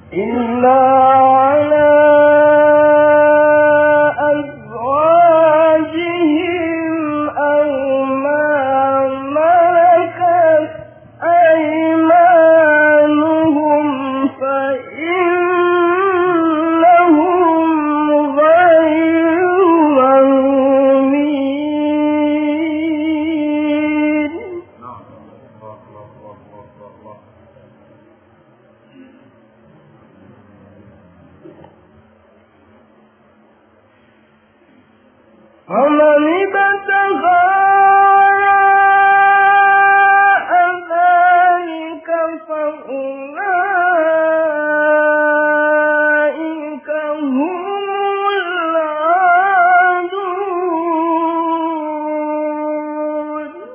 إلا على أزواجهم أو ما ملكت أيمانهم فإنهم غير ملومين فمن ابتغى وراء ذلك فأولئك هم العادون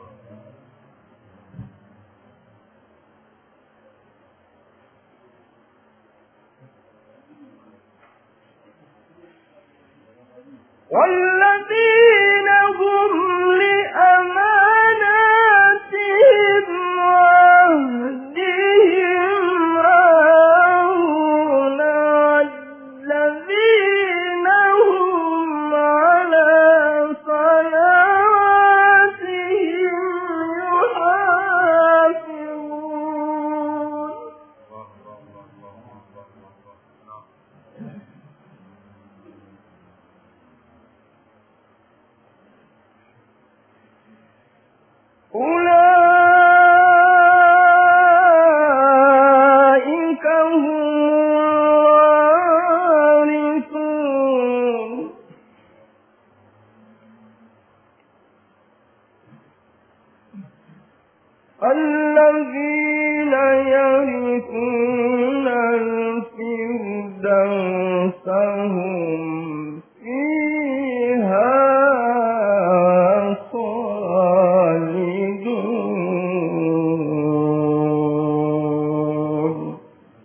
والذين هم لأماناتهم وعهدهم راعون والذين هم على صلواتهم يحافظون أولئك هم الوارثون الذين يرثون الفردوس هم فيها خالدون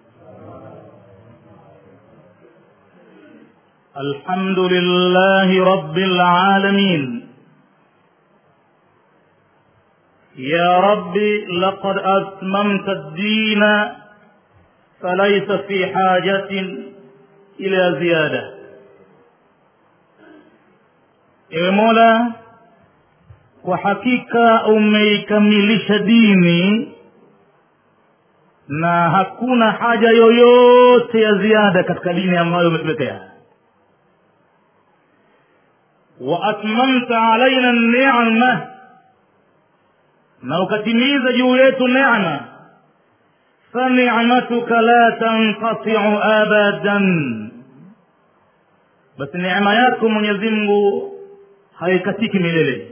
الحمد لله رب العالمين يا رب لقد أتممت الدين فليس في حاجة إلى زيادة ewe mola kwa hakika umeikamilisha dini na hakuna haja yoyote ya ziada katika dini ambayo umetuletea waatmamta alaina nema na ukatimiza juu yetu nema fanicmatuka la tanqatiu abadan basi neema yako mwenyezi mungu haikatiki milele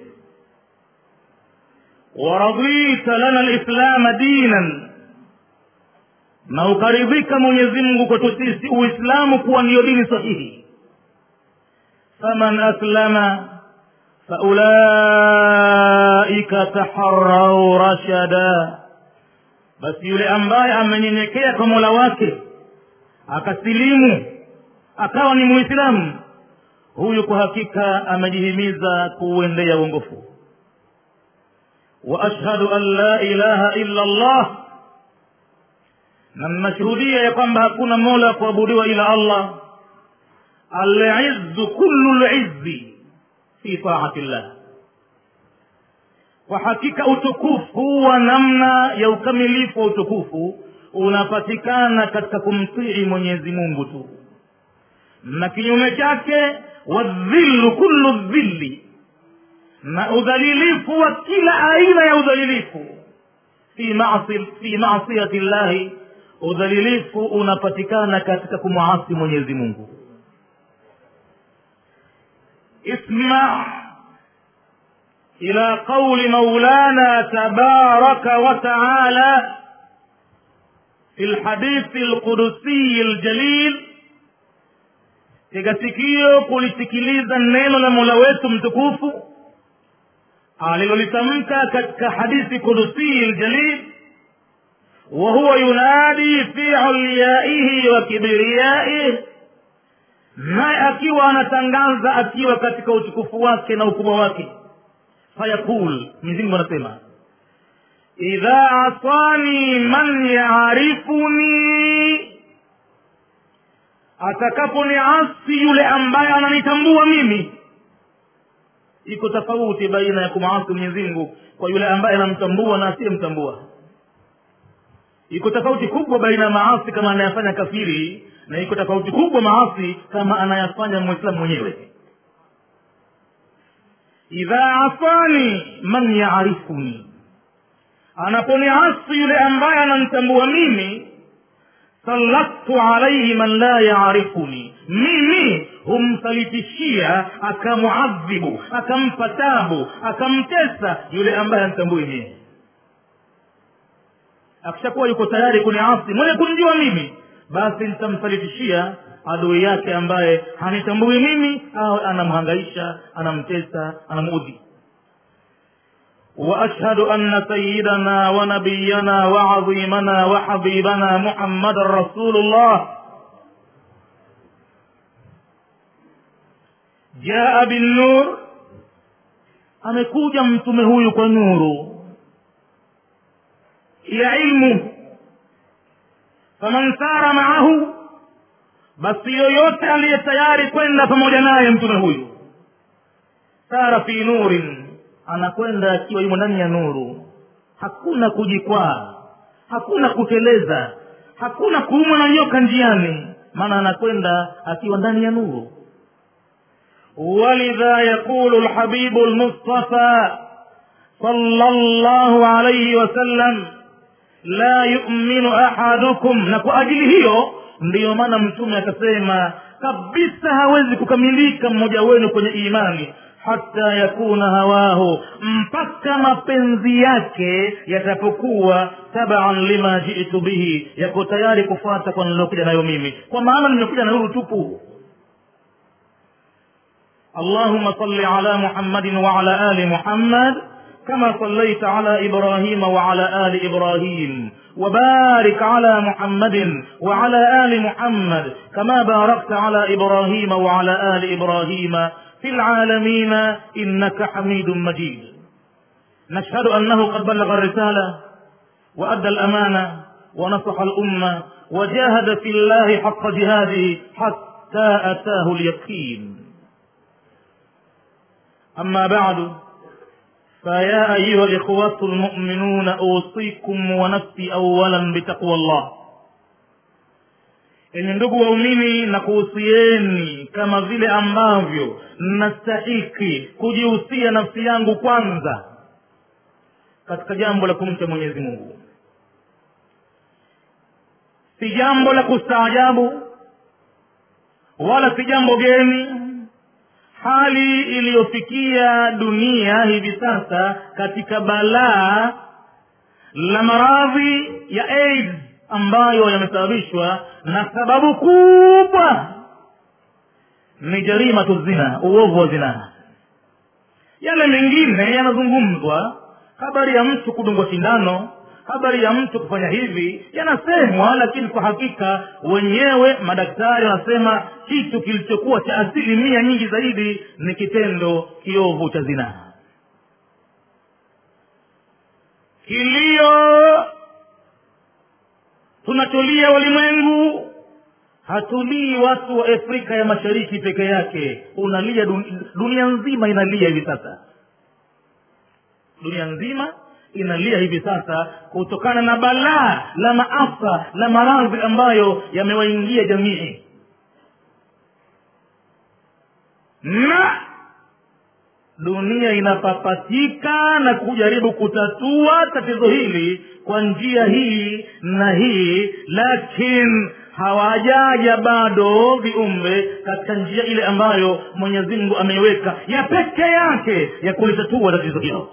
waradita lana lislama dinan na ukaridhika mwenyezi mungu kwetu sisi uislamu kuwa ndiyo dini sahihi faman aslama faulaika taharau rashada basi yule ambaye amenyenyekea kwa mola wake akasilimu akawa ni muislamu huyu kwa hakika amejihimiza kuuendea uongofu wa ashhadu an la ilaha illa allah na mnashuhudia ya kwamba hakuna mola wa kuabudiwa ila allah alizu kullu lizzi fi taati llah kwa hakika utukufu wa namna ya ukamilifu wa utukufu unapatikana katika kumtii mwenyezi mungu tu na kinyume chake wadhillu kullu dhilli na udhalilifu wa kila aina ya udhalilifu fi masi fi masiyati llahi udhalilifu unapatikana katika kumwasi mwenyezi mungu اسمع إلى قول مولانا تبارك وتعالى في الحديث القدسي الجليل tega sikio kulisikiliza neno la mola wetu mtukufu alilolitamka katika hadithi kudusii ljalil wahuwa yunadi fi ulyaihi wa kibriyaihi naye akiwa anatangaza akiwa katika utukufu wake na ukubwa wake fayaqul mwenyezimngu anasema idha asani man yarifuni atakaponiasi yule ambaye ananitambua mimi iko tofauti baina ya kumaasi mwenyezi mungu kwa yule ambaye anamtambua na asiyemtambua iko tofauti kubwa baina ya maasi kama anayafanya kafiri na iko tofauti kubwa maasi kama anayafanya mwislamu mwenyewe idha afani man yaarifuni anaponiasi yule ambaye anamtambua mimi salaktu alaihi man la yaarifuni mimi humsalitishia akamuadhibu akampa tabu akamtesa yule ambaye antambui mimi akishakuwa yuko tayari kuniasi mwenye kunijua mimi basi nitamsalitishia adui yake ambaye hanitambui mimi au anamhangaisha anamtesa anamudhi واشهد ان سيدنا ونبينا وعظيمنا وحبيبنا محمدا رسول الله jaa binnur amekuja mtume huyu kwa nuru ya ilmu faman sara maahu basi yoyote aliye tayari kwenda pamoja naye mtume huyu sara fi nurin anakwenda akiwa yumo ndani ya nuru hakuna kujikwaa hakuna kuteleza hakuna kuumwa na nyoka njiani maana anakwenda akiwa ndani ya nuru ولذا يقول الحبيب المصطفى صلى الله عليه وسلم لا يؤمن أحدكم na kwa ajili hiyo ndiyo maana mtume akasema kabisa hawezi kukamilika mmoja wenu kwenye imani hata yakuna hawahu mpaka mapenzi yake yatapokuwa taban lima jitu bihi yako tayari kufuata kwa nilokuja nayo mimi kwa maana nimekuja na nuru tupu اللهم صل على محمد وعلى ال محمد كما صليت على ابراهيم وعلى ال ابراهيم وبارك على محمد وعلى ال محمد كما باركت على ابراهيم وعلى ال ابراهيم في العالمين انك حميد مجيد نشهد انه قد بلغ الرساله وادى الامانه ونصح الامه وجاهد في الله حق جهاده حتى اتاه اليقين أما بعد فيا أيها الإخوة المؤمنون أوصيكم ونفسي أولا بتقوى الله enye ndugu waumini na kuhusieni kama vile ambavyo nastahiki kujihusia nafsi yangu kwanza katika jambo la kumcha mwenyezi mungu si jambo la kustaajabu wala si jambo geni hali iliyofikia dunia hivi sasa katika balaa la maradhi ya aids ambayo yamesababishwa na sababu kubwa ni jarimatu zina uovu wa zinaa yale mengine yanazungumzwa habari ya mtu kudungwa sindano habari ya mtu kufanya hivi yanasemwa lakini kwa hakika wenyewe madaktari wanasema kitu kilichokuwa cha asilimia nyingi zaidi ni kitendo kiovu cha zinaa kilio tunacholia walimwengu hatulii watu wa afrika ya mashariki peke yake unalia dunia nzima inalia hivi sasa dunia nzima inalia hivi sasa kutokana na balaa la maafa la maradhi ambayo yamewaingia jamii na dunia inapapatika na kujaribu kutatua tatizo hili kwa njia hii na hii lakini hawajaja bado viumbe katika njia ile ambayo mwenyezi mungu ameiweka ya peke yake ya kulitatua tatizo hilo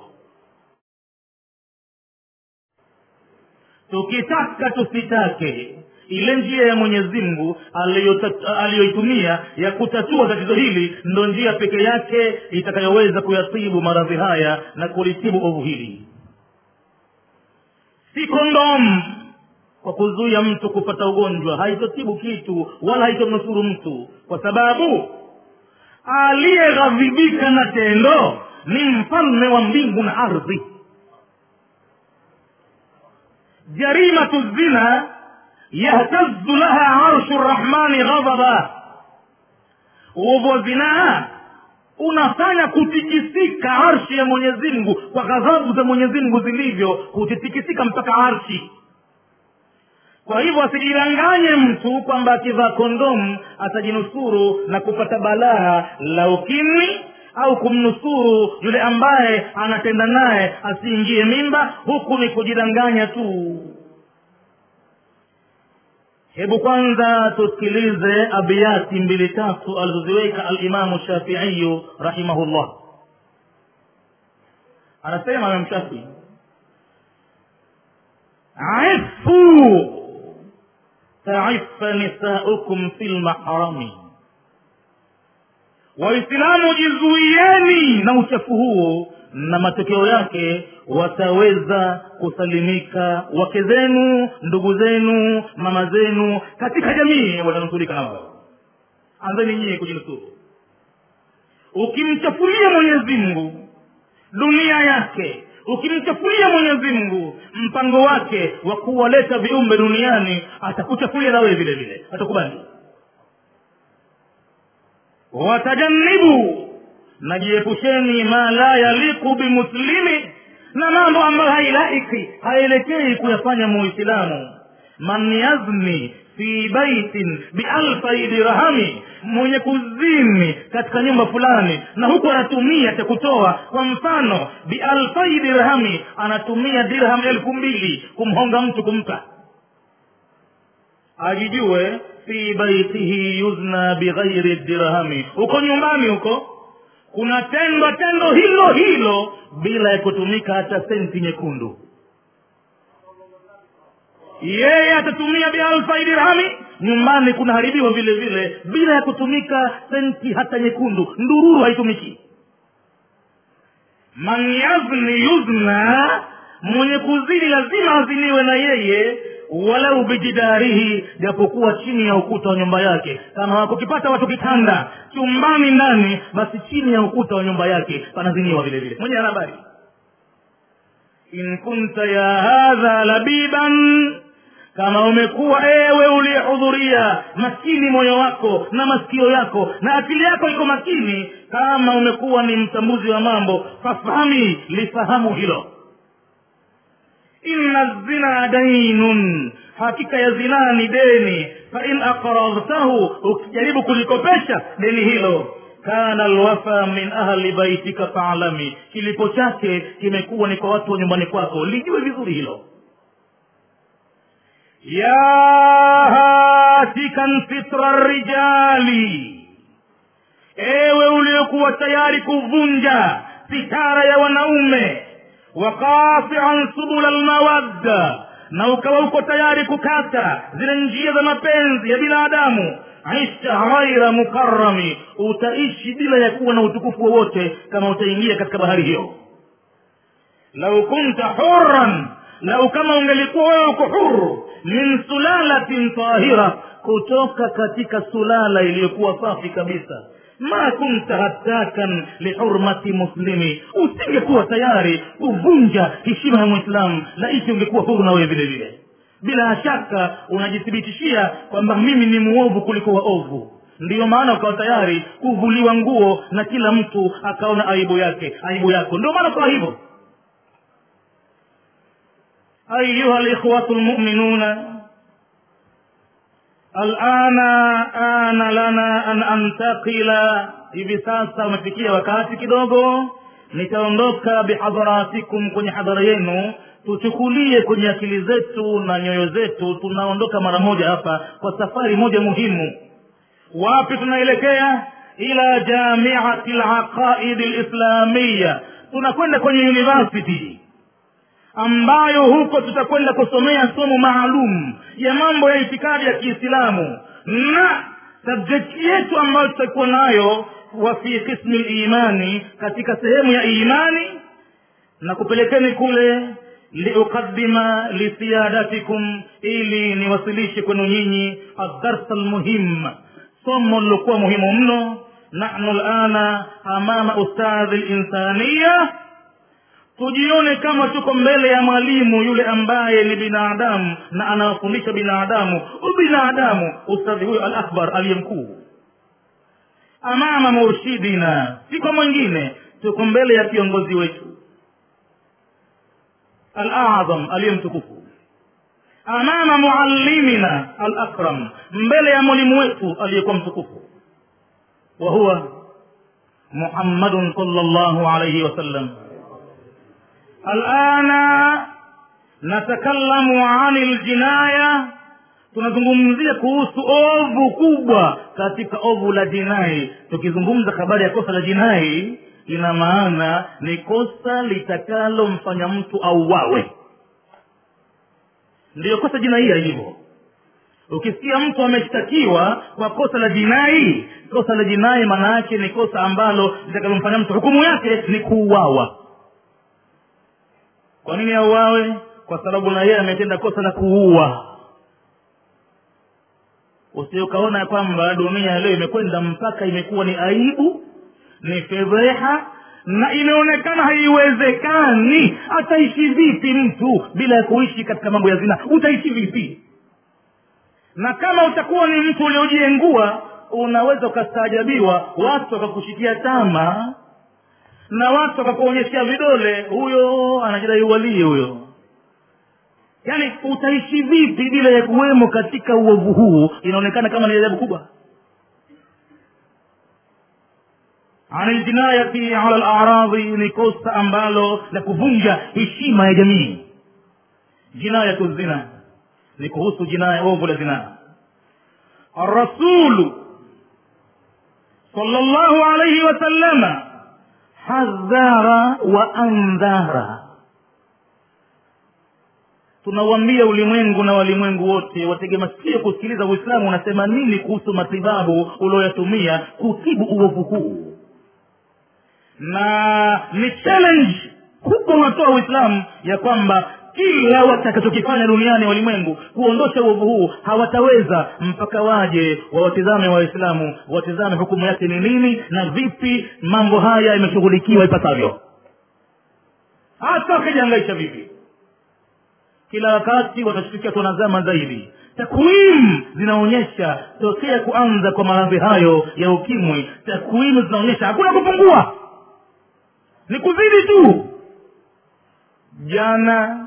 tukitaka tusitake ile njia ya mwenyezi mungu aliyoitumia ya kutatua tatizo hili ndo njia peke yake itakayoweza kuyatibu maradhi haya na kulitibu ovu hili si kondomu kwa kuzuia mtu kupata ugonjwa haitotibu kitu wala haitomnusuru mtu kwa sababu aliyeghadhibika na tendo ni mfalme wa mbingu na ardhi jarimatu zina yahtazu laha arshu rrahmani ghadaba uovu wa zinaa unafanya kutikisika arshi ya mwenyezi mungu kwa ghadhabu za mwenyezi mungu zilivyo kutitikisika mpaka arshi kwa hivyo asijidanganye mtu kwamba akivaa kondomu atajinusuru na kupata balaa la ukimwi au kumnusuru yule ambaye anatenda naye asiingie mimba huku ni kujidanganya tu hebu kwanza tusikilize abiyati mbili tatu alizoziweka alimamu shafiiyu rahimahullah anasema imam shafii ifu taifa nisaukum fi lmahrami waislamu jizuieni na uchafu huo na matokeo yake wataweza kusalimika wake zenu ndugu zenu mama zenu katika jamii watanusurika nao anzeni nyie kujinusuru ukimchafulia mwenyezi mungu dunia yake ukimchafulia mwenyezi mungu mpango wake wa kuwaleta viumbe duniani atakuchafulia nawe vile vile atakubali watajannibu najiepusheni ma la yaliku bimuslimi na mambo ambayo hailaiki haielekei kuyafanya muislamu man yazni fi baitin bialfai dirhami mwenye kuzini katika nyumba fulani na huku anatumia cha kutoa kwa mfano bialfai dirhami anatumia dirham elfu mbili kumhonga mtu kumpa ajijue fi baitihi yuzna bighairi dirhami huko nyumbani huko kuna tendo tendo hilo hilo bila ya kutumika hata senti nyekundu yeye atatumia bialfai dirhami nyumbani kunaharibiwa vile vile bila ya kutumika senti hata nyekundu ndururu haitumiki man yazni yuzna mwenye kuzini lazima aziniwe na yeye walau bijidarihi japokuwa chini ya ukuta wa nyumba yake kama wakukipata watu kitanda chumbani ndani basi chini ya ukuta wa nyumba yake panaziniwa vile vile mwenye ana habari in kunta ya hadha labiban kama umekuwa ewe uliyehudhuria makini moyo wako na masikio yako na akili yako iko makini kama umekuwa ni mtambuzi wa mambo fafahami lifahamu hilo inna zina dainun hakika ya zinaa ni deni fain aqradtahu ukijaribu kulikopesha deni hilo kana alwafa min ahli baitika faalami kilipo chake kimekuwa ni kwa watu wa nyumbani kwako lijue vizuri hilo ya hatikan fitra rijali ewe uliokuwa tayari kuvunja sitara ya wanaume waqatian subula lmawadda na ukawa uko tayari kukata zile njia za mapenzi ya binadamu isha ghaira mukarami utaishi bila ya kuwa na utukufu wowote kama utaingia katika bahari hiyo lau kunta huran lau kama ungelikuwa wewe uko huru min sulalatin tahira kutoka katika sulala iliyokuwa safi kabisa ma kunta hatakan lihurmati muslimi usingekuwa tayari kuvunja heshima ya mwislamu laiti ungekuwa huru na wewe vile vile bila shaka unajithibitishia kwamba mimi ni muovu kuliko waovu ndiyo maana ukawa tayari kuvuliwa nguo na kila mtu akaona aibu yake aibu yako ndio maana ukawa hivyo ayuha likhwatu lmuminuna alana ana lana an antakila hivi sasa umefikia wakati kidogo nitaondoka bihadharatikum kwenye hadhara yenu tuchukulie kwenye akili zetu na nyoyo zetu tunaondoka mara moja hapa kwa safari moja muhimu wapi tunaelekea ila jamiati laqaidi lislamiya tunakwenda kwenye university ambayo huko tutakwenda kusomea somo maalum ya mambo ya itikadi ya kiislamu na subject yetu ambayo tutakuwa nayo wa fi qismi limani katika sehemu ya imani na kupelekeni kule liuqadima lisiyadatikum ili niwasilishe kwenu nyinyi adarsa lmuhim somo lilokuwa muhimu mno nahnu lana amama ustadhi linsaniya tujione kama tuko mbele ya mwalimu yule ambaye ni binadamu na anawafundisha binadamu ubinadamu ustadhi huyo al akbar aliye mkuu amama murshidina si kwa mwingine tuko mbele ya kiongozi wetu al azam aliye mtukufu amama muallimina al akram mbele ya mwalimu wetu aliyekuwa mtukufu wa huwa muhammadun sallallahu alayhi wasallam alana natakallamu ani ljinaya tunazungumzia kuhusu ovu kubwa katika ovu la jinai tukizungumza habari ya kosa la jinai ina maana ni kosa litakalomfanya mtu auawe ndiyo kosa jinaia hivyo ukisikia mtu ameshtakiwa kwa kosa la jinai kosa la jinai maana yake ni kosa ambalo litakalomfanya mtu hukumu yake ni kuuawa kwa nini auawe kwa sababu na yeye ametenda kosa la kuua usiukaona ya kwamba dunia leo imekwenda mpaka imekuwa ni aibu ni fedheha na imeonekana haiwezekani ataishi vipi mtu bila ya kuishi katika mambo ya zina utaishi vipi na kama utakuwa ni mtu uliojiengua unaweza ukastaajabiwa watu wakakushikia tama na watu wakakuonyeshea vidole huyo anajidai uwalii huyo yaani utaishi vipi bila ya kuwemo katika uovu huu inaonekana kama ni ajabu kubwa ani ljinayati ala laradhi ni kosa ambalo la kuvunja heshima ya jamii jinayatu zina ni kuhusu jinaya ovu la zina arasulu sala llahu alaihi wasallama hadhara wa andhara tunauambia ulimwengu na walimwengu wote watege masikio kusikiliza uislamu unasema nini kuhusu matibabu ulioyatumia kutibu uovu huu na ni challenge kubwa unatoa uislamu ya kwamba kila watakachokifanya duniani walimwengu kuondosha uovu huu hawataweza mpaka waje wawatizame waislamu watizame hukumu yake ni nini na vipi mambo haya yameshughulikiwa ipasavyo hata wakijiangaisha vipi kila wakati watashtukia tunazama zaidi takwimu zinaonyesha tokea kuanza kwa maradhi hayo ya ukimwi takwimu zinaonyesha hakuna kupungua ni kuzidi tu jana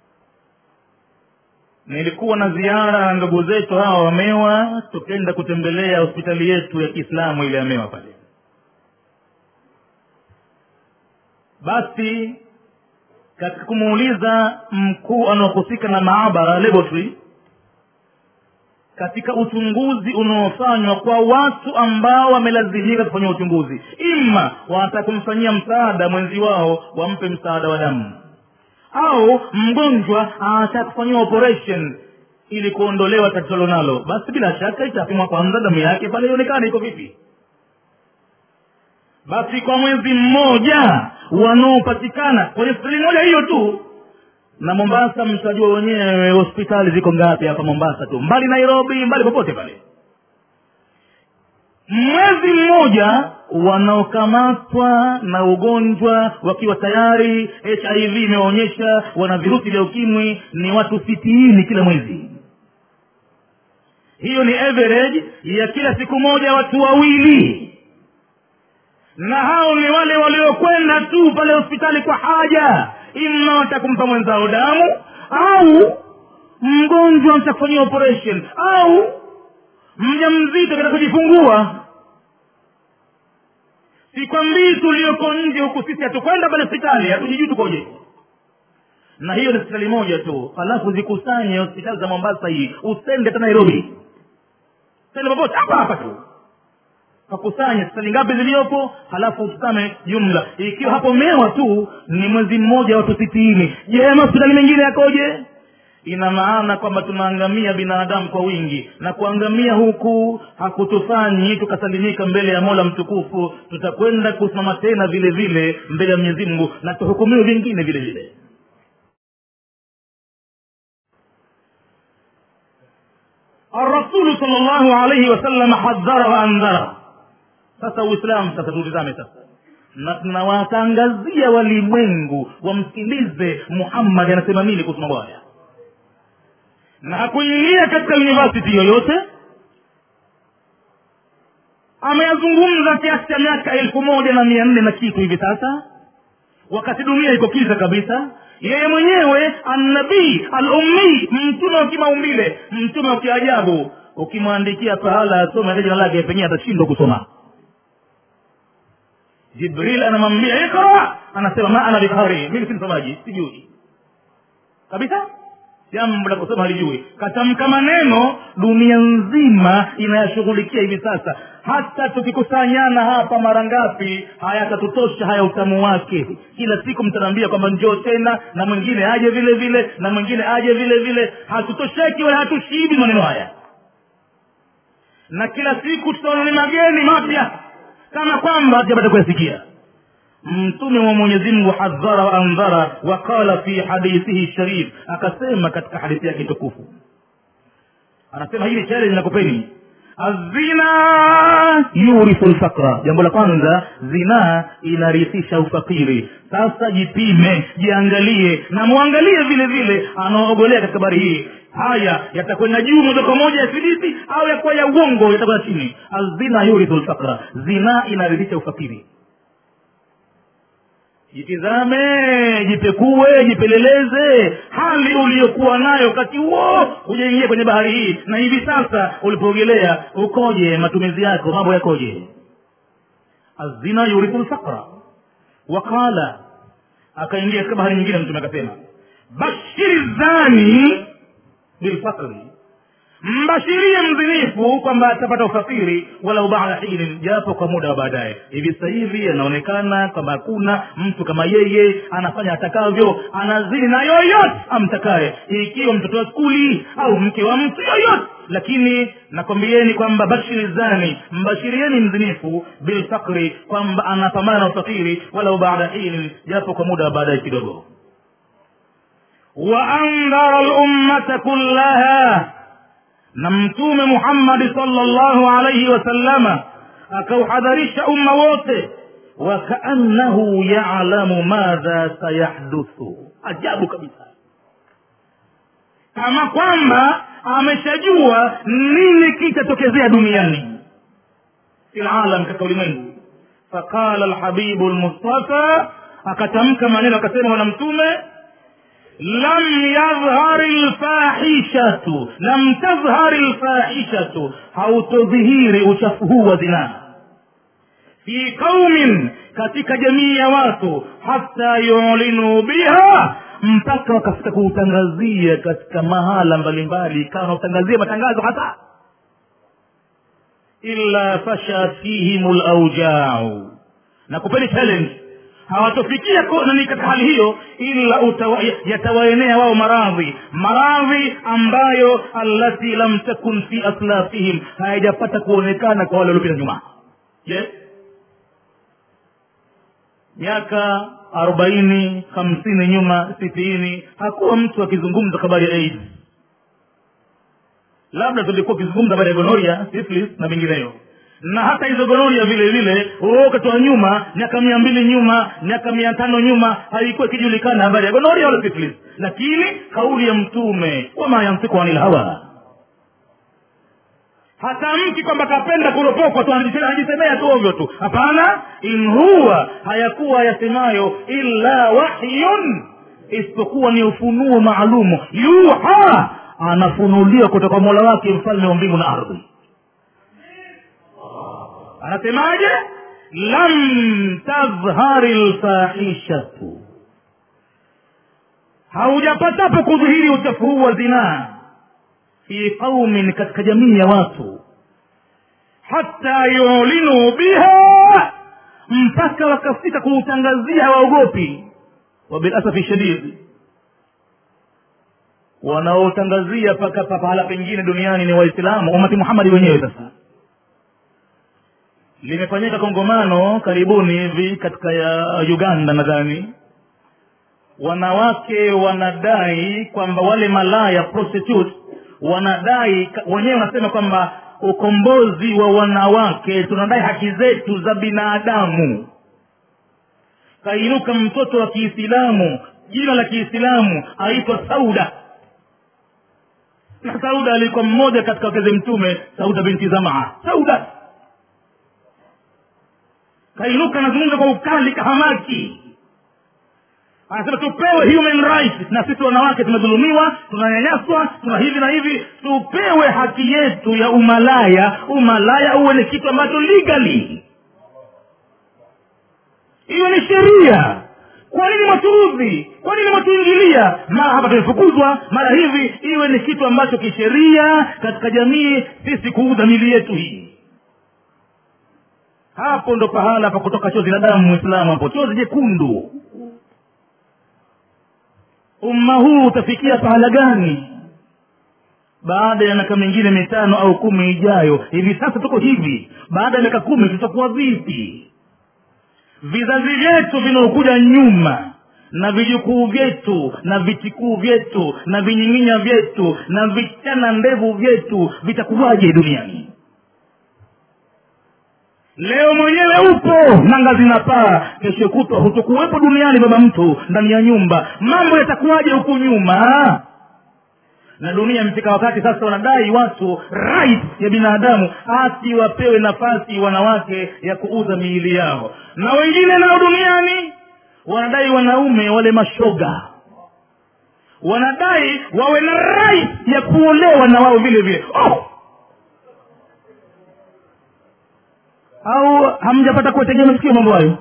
nilikuwa na ziara na ndugu zetu hawa wamewa tukenda kutembelea hospitali yetu ya kiislamu ile amewa pale basi katika kumuuliza mkuu anaohusika na maabara laboratory katika uchunguzi unaofanywa kwa watu ambao wamelazimika kufanyia uchunguzi ima wanataka kumfanyia msaada mwenzi wao wampe msaada wa damu au mgonjwa anataka kufanyiwa operation ili kuondolewa tatizo lonalo basi bila shaka itapimwa kwanza damu yake pale ionekane iko vipi basi kwa mwezi mmoja wanaopatikana kwenye hospitali moja hiyo tu na mombasa mtajua wenyewe hospitali ziko ngapi hapa mombasa tu mbali nairobi mbali popote pale mwezi mmoja wanaokamatwa na ugonjwa wakiwa tayari hiv imeonyesha wana virusi vya ukimwi ni watu sitini kila mwezi hiyo ni average ya kila siku moja watu wawili na hao ni wale waliokwenda tu pale hospitali kwa haja ima watakumpa mwenzao damu au mgonjwa mtakufanyia operation au mja mzito katika kujifungua sikwambii tulioko nje huku sisi hatukwenda pale hospitali hatujijui tukoje na hiyo ni hospitali moja tu alafu zikusanye hospitali za mombasa hii usende hata nairobi sende popote hapa hapa tu kakusanya hospitali ngapi ziliyopo halafu utazame jumla ikiwa hapo mewa tu ni mwezi mmoja watu sitini je hospitali mengine yakoje ina maana kwamba tunaangamia binadamu kwa wingi na kuangamia huku hakutufanyi tukasalimika mbele ya mola mtukufu tutakwenda kusimama tena vile vile mbele ya mwenyezi mungu na tuhukumiwe vingine vile vile الرسول صلى الله عليه وسلم حذر وانذر sasa uislamu sasa tutizame sasa na tunawatangazia walimwengu wamsikilize muhammadi anasema nini kuhusu mambo haya na hakuingia katika university yoyote ameyazungumza kiasi cha miaka elfu moja na mia nne na kitu hivi sasa wakati dunia iko kiza kabisa yeye mwenyewe annabii alummi mtume wa kimaumbile mtume wa kiajabu ukimwandikia pahala asome hata jina lake pengine atashindwa kusoma jibril anamwambia ikra anasema ma ana bikari mimi si msomaji sijui kabisa jambo la kusoma halijui katamka maneno dunia nzima inayashughulikia hivi sasa hata tukikusanyana hapa mara ngapi hayatatutosha haya utamu wake kila siku mtanaambia kwamba njoo tena na mwingine aje vile vile na mwingine aje vile vile hatutosheki wala hatushibi maneno haya na kila siku tutaona ni mageni mapya kama kwamba hatujapata kuyasikia mtume wa mwenyezi mungu hadhara wa andhara waqala fi hadithihi sharif akasema katika hadithi yake tukufu anasema hili challenge nakupeni azina yurithu lfakra jambo la kwanza zinaa inarithisha ufakiri sasa jipime jiangalie na mwangalie vile vile anaoogolea katika habari hii haya yatakwenda juu moja kwa moja ya thibiti au yakuwa ya uongo yatakwenda chini azina yurithu lfakra zinaa inarithisha ufakiri jitizame jipekue jipeleleze hali uliyokuwa nayo wakati huo hujaingia kwenye bahari hii na hivi sasa ulipoogelea ukoje matumizi yako mambo yakoje azina yurithu lfakra waqala akaingia katika bahari nyingine mtume akasema bashiri zani bilfakri mbashirie mzinifu kwamba atapata ufakiri walau bada hinin japo kwa muda wa baadaye hivi sasa hivi anaonekana kwamba hakuna mtu kama yeye anafanya atakavyo anazini na yoyote amtakaye ikiwa mtoto wa skuli au mke wa mtu yoyote lakini nakwambieni kwamba bashiri zani mbashirieni mzinifu bilfakri kwamba anapambana na ufakiri walau bada hinin japo kwa muda wa baadaye kidogo waandhara lummata kullaha na mtume muhammadi salllahu alaihi wasallama akauhadharisha umma wote wakaannahu yalamu madha sayahduthu ajabu kabisa kama kwamba ameshajua nini kitatokezea duniani fi lalam katika ulimwengu faqala lhabibu lmustafa akatamka maneno akasema bwana mtume lam yadhhari lfahishatu lam tadhhari lfahishatu hautodhihiri uchafu huu wa zinaa fi qaumin katika jamii ya watu hata yulinuu biha mpaka wakafika kuutangazia katika mahala mbalimbali ikawa nautangazia matangazo hata illa fasha fihim laujau na kupeni challenge hawatofikia nani katika hali hiyo ila yatawaenea wao maradhi maradhi ambayo allati lam takun fi aslafihim hayajapata kuonekana kwa wale waliopita nyuma yes miaka arobaini hamsini nyuma sitini hakuwa mtu akizungumza habari ya aids labda tulikuwa ukizungumza habari ya gonoria syphilis na vingineyo na hata hizo gonoria vile vile wakati wa nyuma miaka mia mbili nyuma miaka mia tano nyuma haikuwa ikijulikana habari ya gonoria wala syphilis lakini kauli ya mtume wama yamsiku anil hawa hatamki kwamba kapenda kuropokwa tu anajisemea tu ovyo tu hapana in huwa hayakuwa yasemayo illa wahyun isipokuwa ni ufunuo maalumu yuha anafunuliwa kutoka mola wake mfalme wa mbingu na ardhi anasemaje lam tadhhari lfahishatu haujapatapo kudhihiri uchafu huu wa zinaa fi qaumin katika jamii ya watu hata yulinuu biha mpaka wakafika kuutangazia hawaogopi wabilasafi shadid wanaotangazia paka pahala pengine duniani ni waislamu umati muhammadi wenyewe sasa limefanyika kongomano karibuni hivi katika ya uganda nadhani wanawake wanadai kwamba wale malaya prostitute wanadai wenyewe wanasema kwamba ukombozi wa wanawake tunadai haki zetu za binadamu kainuka mtoto wa kiislamu jina la kiislamu aitwa sauda na sauda alikuwa mmoja katika wakeze mtume sauda binti zamaa sauda kainuka anazungumza kwa ukali kahamaki anasema tupewe human rights na sisi wanawake tumedhulumiwa tunanyanyaswa tuna hivi na hivi tupewe haki yetu ya umalaya umalaya uwe ni kitu ambacho legally hiyo ni sheria kwa nini mwatuudhi kwa nini mwatuingilia mara hapa tumefukuzwa mara hivi iwe ni kitu ambacho kisheria katika jamii sisi kuuza mili yetu hii hapo ndo pahala pa kutoka chozi la damu mwislamu hapo chozi jekundu umma huu utafikia pahala gani baada ya miaka mingine mitano au kumi ijayo hivi sasa tuko hivi baada ya miaka kumi tutakuwa vipi vizazi vyetu vinaokuja nyuma na vijukuu vyetu na vitikuu vyetu na vinying'inya vyetu na vichana ndevu vyetu vitakuwaje duniani leo mwenyewe upo nanga zinapaa kesho kutwa hutokuwepo duniani baba mtu ndani ya nyumba mambo yatakuwaje huku nyuma na dunia imefika wakati sasa wanadai watu right ya binadamu hati wapewe nafasi wanawake ya kuuza miili yao na wengine nao duniani wanadai wanaume wale mashoga wanadai wawe na right ya kuolewa na wao vile vile oh! au hamjapata kuwategea masikio mambo hayo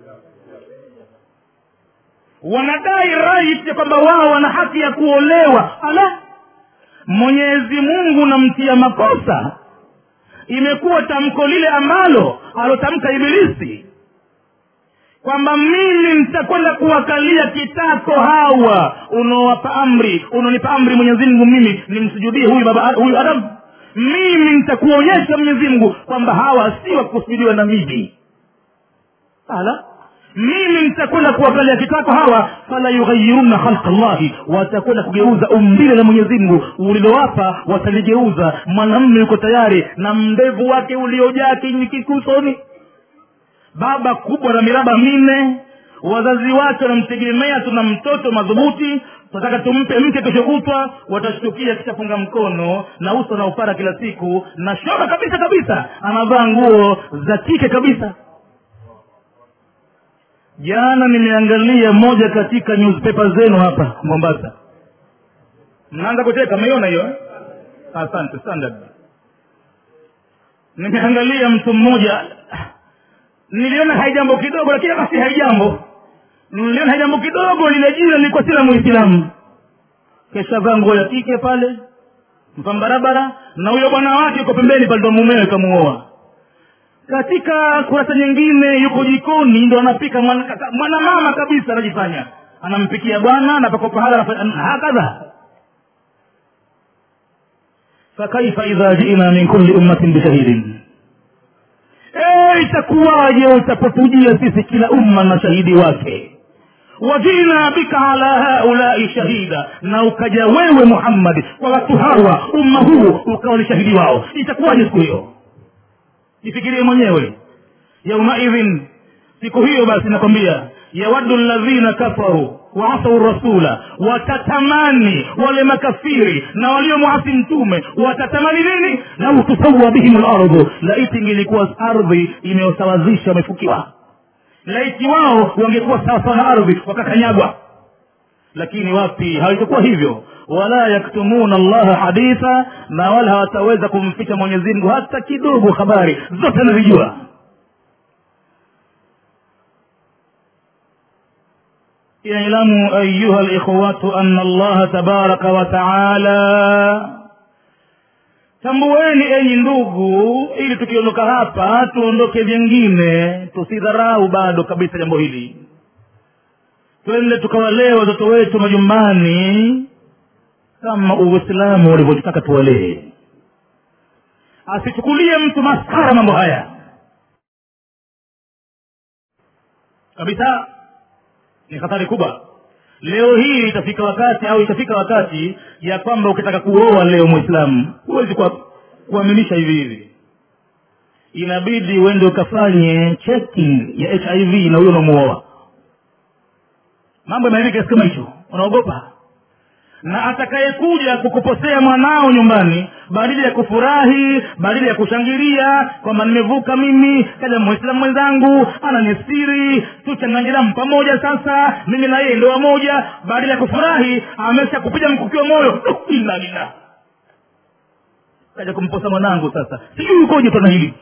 wanadai right ya kwamba wao wana haki ya kuolewa ala mwenyezi mungu namtia makosa imekuwa tamko lile ambalo alotamka ibilisi kwamba mimi nitakwenda kuwakalia kitako hawa unaowapa amri unaonipa amri mwenyezi mungu mimi nimsujudie huyu baba huyu adamu mimi nitakuonyesha mwenyezi mungu kwamba hawa si wa kusujudiwa na mimi ala mimi nitakwenda kuwakalia kitako hawa fala yughayiruna khalqa llahi watakwenda kugeuza umbile la mwenyezi mungu ulilowapa wataligeuza mwanamme yuko tayari na mndevu wake uliojaa kinyikikusoni baba kubwa na miraba minne wazazi wake wanamtegemea tuna mtoto madhubuti tunataka tumpe mke kesho kutwa watashtukia kishafunga mkono na uso na upara kila siku na shoga kabisa kabisa anavaa nguo za kike kabisa jana nimeangalia moja katika newspaper zenu hapa mombasa mnaanza kucheka meiona hiyo eh? asante standard nimeangalia mtu mmoja niliona haijambo kidogo lakini basi haijambo niliona haijambo kidogo lile jina lilikuwa sila muislamu keshavaa nguo ya kike pale mpambarabara na huyo bwana wake yuko pembeni pale ndo mumewe kamuoa katika kurasa nyingine yuko jikoni ndo anapika mwanamama mwana mama kabisa anajifanya anampikia bwana napaka pahala hakadha fakaifa idha jina min kulli ummatin bishahidin e, itakuwaje utapotujia sisi kila umma na shahidi wake wajina bika ala haulai shahida na ukaja wewe muhammadi kwa watu hawa umma huu ukawa ni shahidi wao itakuwaje siku hiyo jifikirie mwenyewe yaumaidhin siku hiyo basi nakwambia yawaddu ladhina kafaru waasau rasula watatamani wale makafiri na waliomwasi mtume watatamani nini lau tusawa bihim lardhu laiti ingilikuwa ardhi imeyosawazisha wamefukiwa laiti wao wangekuwa sawasawa na ardhi wakakanyagwa lakini wapi haitakuwa hivyo wala yaktumuna allaha haditha na wala hawataweza kumficha mwenyezi mungu hata kidogo habari zote anazijua اعلموا أيها الإخوة أن الله تبارك وتعالى tambueni enyi ndugu ili tukiondoka hapa tuondoke vyengine tusidharau bado kabisa jambo hili twende tukawalee watoto wetu majumbani kama uislamu ulivyotaka tuwalee asichukulie mtu maskara mambo haya kabisa ni hatari kubwa leo hii itafika wakati au itafika wakati ya kwamba ukitaka kuoa leo mwislamu huwezi kuaminisha hivi hivi inabidi uende ukafanye checking ya hiv na huyo unamuoa mambo yameharibika kiasi kama hicho unaogopa na atakayekuja kukuposea mwanao nyumbani badili ya kufurahi badili ya kushangilia kwamba nimevuka mimi kaja mwislamu mwenzangu ananistiri tuchanganyiramu pamoja sasa mimi na yeye ndoa moja badili ya kufurahi amesha kupiga mkukio moyo ila lila kaja kumposa mwanangu sasa sijui ukoje tona hili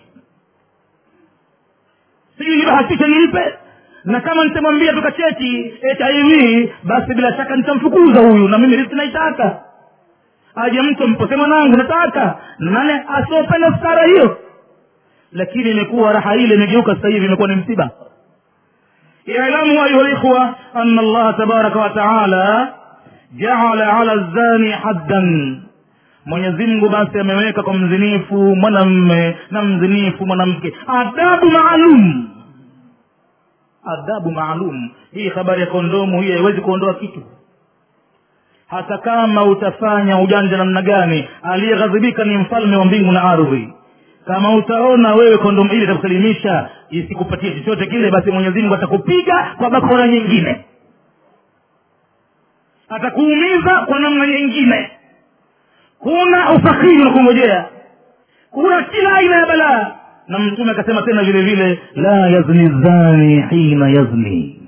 sijui hilo hakisha nilipe na kama nitamwambia tukacheki hiv basi bila shaka nitamfukuza huyu na mimi riski naitaka aje mtu mpose mwanangu nataka nane asiopenda stara hiyo lakini imekuwa raha ile imegeuka sasa hivi imekuwa ni msiba ilamu ayuha likhwa ana allaha tabaraka wataala jaala ala zani haddan mwenyezi mungu basi ameweka kwa mzinifu mwanamme na mzinifu mwanamke adabu maalum adabu maalum hii habari ya kondomu hii haiwezi kuondoa kitu hata kama utafanya ujanja namna gani aliyeghadhibika ni mfalme wa mbingu na ardhi kama utaona wewe kondomu ile itakusalimisha isikupatie chochote kile basi mwenyezi mungu atakupiga kwa bakora nyingine atakuumiza kwa namna nyingine kuna ufakiri unakungojea kuna kila aina ya balaa na mtume akasema tena vile vile la yazni zani hina yazni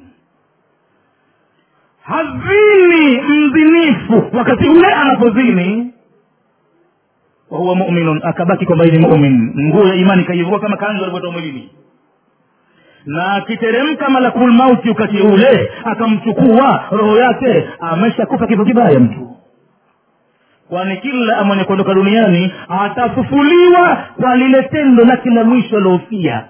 hazini mzinifu wakati ule anapozini wahuwa muminun akabaki kwamba ni mumin nguo ya imani kaivua kama kanzu alivyotoa mwilini na akiteremka malakul mauti wakati ule akamchukua roho yake ameshakufa kifo kibaya mtu kwani kila mwenye kuondoka duniani atafufuliwa kwa lile tendo lake la mwisho aliofia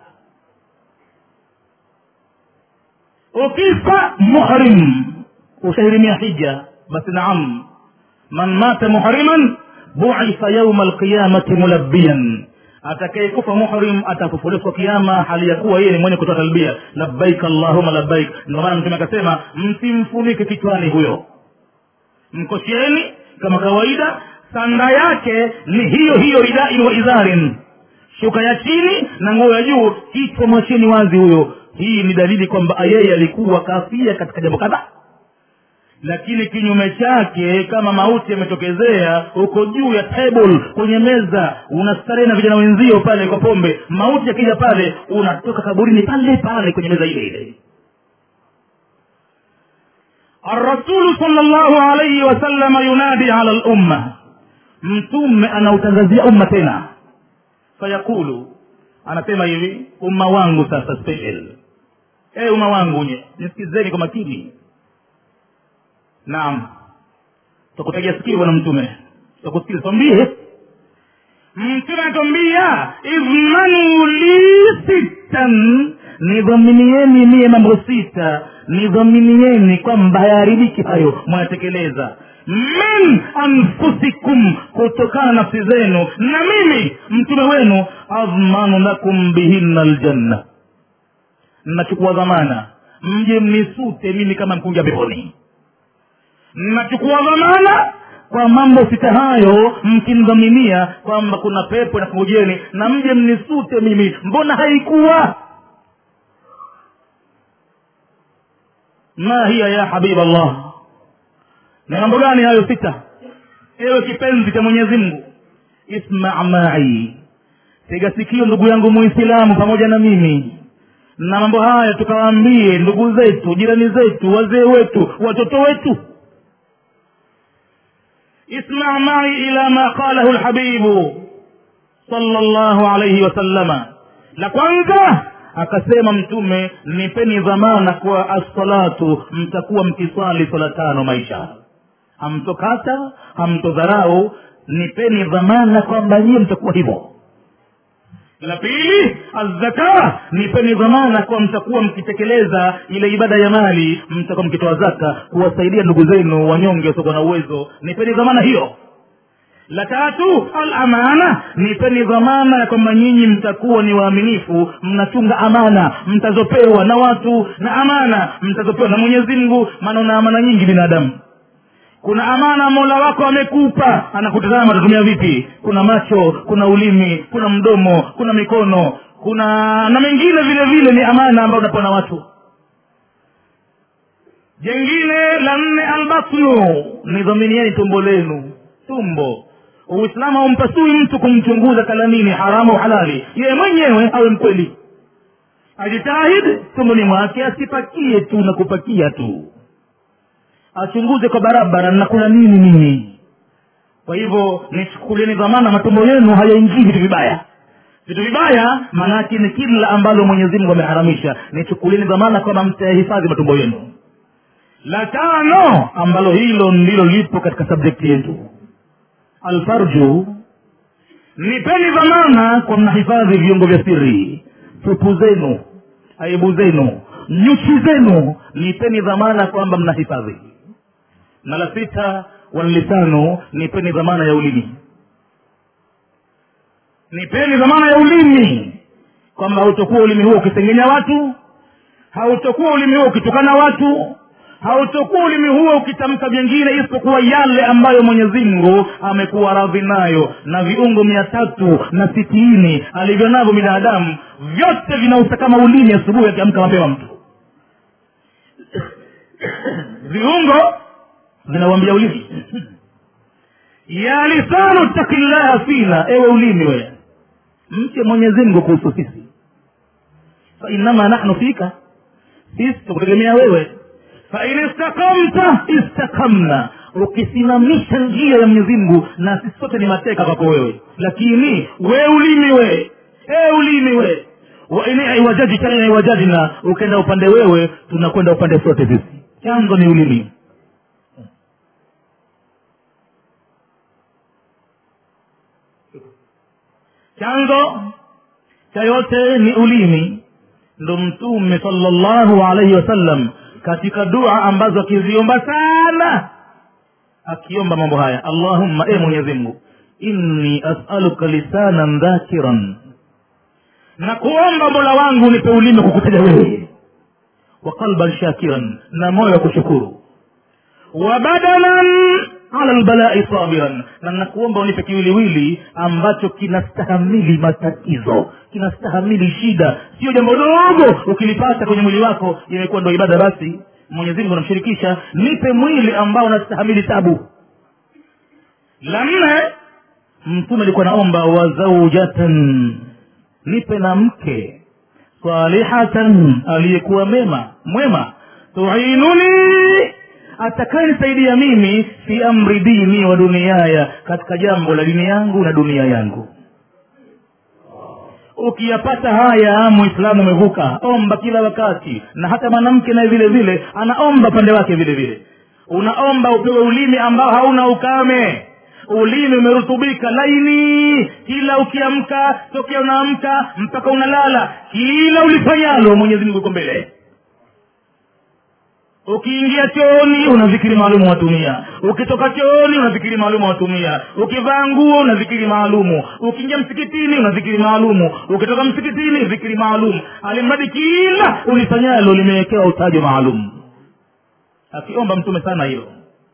ukifa muhrim ushahirimia hija basi naam man mata muhriman buitha yauma alqiyamati mulabbiyan atakayekufa muhrim atafufuliwa kwa kiama hali ya kuwa yeye ni mwenye kutoa talbia labbaik allahuma labbaik ndio maana mtume akasema msimfunike kichwani huyo mkosheni kama kawaida sanda yake ni hiyo hiyo ridain wa idharin shuka ya chini na nguo ya juu kichwa mwacheni wazi huyo hii ni dalili kwamba yeye alikuwa kafia katika jambo kadhaa lakini kinyume chake kama mauti yametokezea uko juu ya table kwenye meza unastarehe na vijana wenzio pale kwa pombe mauti yakija pale unatoka kaburini pale pale kwenye meza ile ile الرسول صلى الله عليه وسلم ينادي على الأمة mtume anautangazia umma tena fayaqulu anasema hivi umma wangu sasa special e umma wangu nye nisikizeni kwa makini naam takutegea sikio bwana mtume takusikiza twambie mtume anatwambia idhmanu li sittan nidhaminieni mie mambo sita nidhaminieni kwamba hayaharibiki hayo mwayatekeleza min anfusikum kutokana na nafsi zenu na mimi mtume wenu adhmanu lakum bihinna ljanna nachukua dhamana mje mnisute mimi kama mkuja peponi nachukua dhamana kwa mambo sita hayo mkimdhaminia kwamba kuna pepo na kungojeni na mje mnisute mimi mbona haikuwa ma hiya ya habiba allah ni mambo gani hayo sita ewe kipenzi cha mwenyezi mungu isma mai tega sikio ndugu yangu muislamu pamoja na mimi na mambo haya tukawaambie ndugu zetu jirani zetu wazee wetu watoto wetu اسمع معي إلى ما قاله الحبيب صلى الله عليه وسلم la kwanza akasema mtume nipeni dhamana kwa assalatu mtakuwa mkiswali swala tano maisha hamtokata hamtodharau nipeni dhamana kwamba nyie mtakuwa hivyo la pili azzaka nipeni dhamana kwa mtakuwa mkitekeleza ile ibada ya mali mtakuwa mkitoa zaka kuwasaidia ndugu zenu wanyonge wasiokuwa na uwezo nipeni dhamana hiyo la tatu alamana nipeni dhamana ya kwamba nyinyi mtakuwa ni waaminifu mnachunga amana mtazopewa na watu na amana mtazopewa na mwenyezi mungu maana una amana nyingi binadamu kuna amana mola wako amekupa anakutazama utatumia vipi kuna macho kuna ulimi kuna mdomo kuna mikono kuna na mengine vile vile ni amana ambayo unapewa na watu jengine la nne albatnu nidhaminieni tumbo lenu tumbo uislamu haumpasui mtu kumchunguza kalamini haramu au halali yeye mwenyewe awe mkweli ajitahidi tumboni mwake asipakie tu na kupakia tu achunguze kwa barabara nakula nini mimi kwa hivyo nichukulieni dhamana matumbo yenu hayaingii vitu vibaya vitu vibaya maanake ni kila ambalo mwenyezi mungu ameharamisha nichukulieni dhamana kwamba mtayahifadhi matumbo yenu la tano ambalo hilo ndilo lipo katika subjekti yetu alfarju nipeni dhamana kwa mnahifadhi viungo vya siri tupu zenu aibu zenu nyuchi zenu nipeni dhamana kwamba mnahifadhi na la sita wanlisanu nipeni dhamana ya ulimi nipeni dhamana ya ulimi kwamba hautokuwa ulimi huo ukisengenya watu hautokuwa ulimi huo ukitukana watu hautokuwa ulimi huo ukitamka vyengine isipokuwa yale ambayo mwenyezi mungu amekuwa radhi nayo na viungo mia tatu na sitini alivyo navyo binadamu vyote vinausa kama ulimi asubuhi akiamka mapema mtu viungo vinawambia ulimi ya lisanu takillaha fina ewe ulimi we mche mwenyezi mungu kuhusu sisi fainama nahnu fika sisi tukutegemea wewe fain istakamta istakamna ukisimamisha njia ya mwenyezi mungu na sisi sote ni mateka kwako wewe lakini we ulimi we e ulimi we waini iwajajita ina iwajajina ukenda upande wewe tunakwenda upande sote sisi chanzo ni ulimi chanzo cha yote ni ulimi ndo mtume salllahu alaihi wasallam katika dua ambazo akiziomba sana akiomba mambo haya allahumma e mwenyezi mungu inni asaluka lisanan dhakiran na kuomba mola wangu nipe ulimi kukutaja wewe wa qalban shakiran na moyo wa kushukuru wa badanan ala lbalai sabiran na nakuomba unipe kiwiliwili ambacho kinastahamili matatizo kinastahamili shida sio jambo dogo ukilipata kwenye mwili wako imekuwa ndo ibada basi mwenyezi mungu anamshirikisha nipe mwili ambao unastahamili tabu la nne mtume alikuwa naomba wazaujatan nipe na mke salihatan aliyekuwa mema mwema tuinuni atakayenisaidia mimi fi amri dini wa duniaya katika jambo la dini yangu na dunia yangu ukiyapata haya muislamu umevuka omba kila wakati na hata mwanamke naye vile vile anaomba pande wake vile vile unaomba upewe ulimi ambao hauna ukame ulimi umerutubika laini kila ukiamka tokea unaamka mpaka unalala kila ulifanyalo mwenyezi mungu uko mbele ukiingia chooni una zikiri maalumu watumia ukitoka chooni una zikiri maalumu watumia ukivaa nguo una zikiri maalumu ukiingia msikitini una zikiri maalumu ukitoka msikitini zikiri maalumu alimradi kila ulifanyalo limewekewa utajo maalum akiomba mtume sana hilo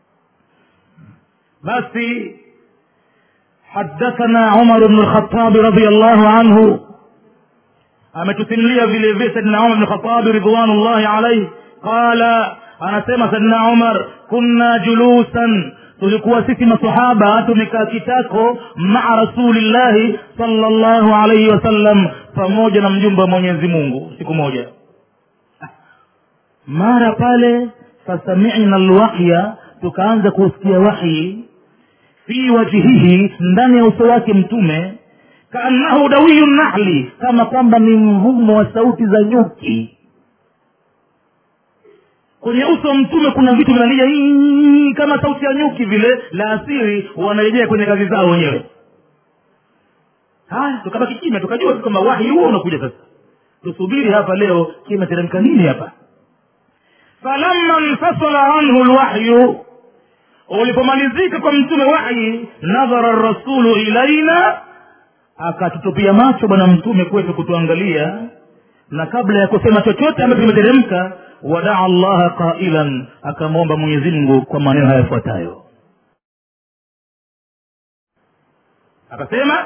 basi حدثنا عمر بن الخطاب رضي الله عنه ametusimulia vile vile saidina umar bn khatabi ridwanullahi alaihi qala anasema saidina umar kunna julusan tulikuwa sisi masahaba tumekaa kitako maa rasulillahi salllahu alaihi wasallam pamoja na mjumbe wa mwenyezi mungu siku moja mara pale fasamina lwahya tukaanza kusikia wahyi fi wajhihi ndani ya uso wake mtume kaannahu dawiyu nahli kama kwamba ni mvumo wa sauti za nyuki kwenye uso wa mtume kuna vitu vinalia "Ii", kama sauti ya nyuki vile la asiri wanarejea kwenye kazi zao wenyewe haya tukabaki kimya tukajua tu kwamba wahi huo unakuja sasa tusubiri hapa leo kimeteremka nini hapa falamma infasala anhu lwahyu ulipomalizika kwa mtume wahyi nadhara rasulu ilaina akatutupia macho bwana mtume kwetu kutuangalia na kabla ya kusema chochote ambacho kimeteremka wadaa llaha qailan akamwomba mwenyezi mungu kwa maneno haya yafuatayo akasema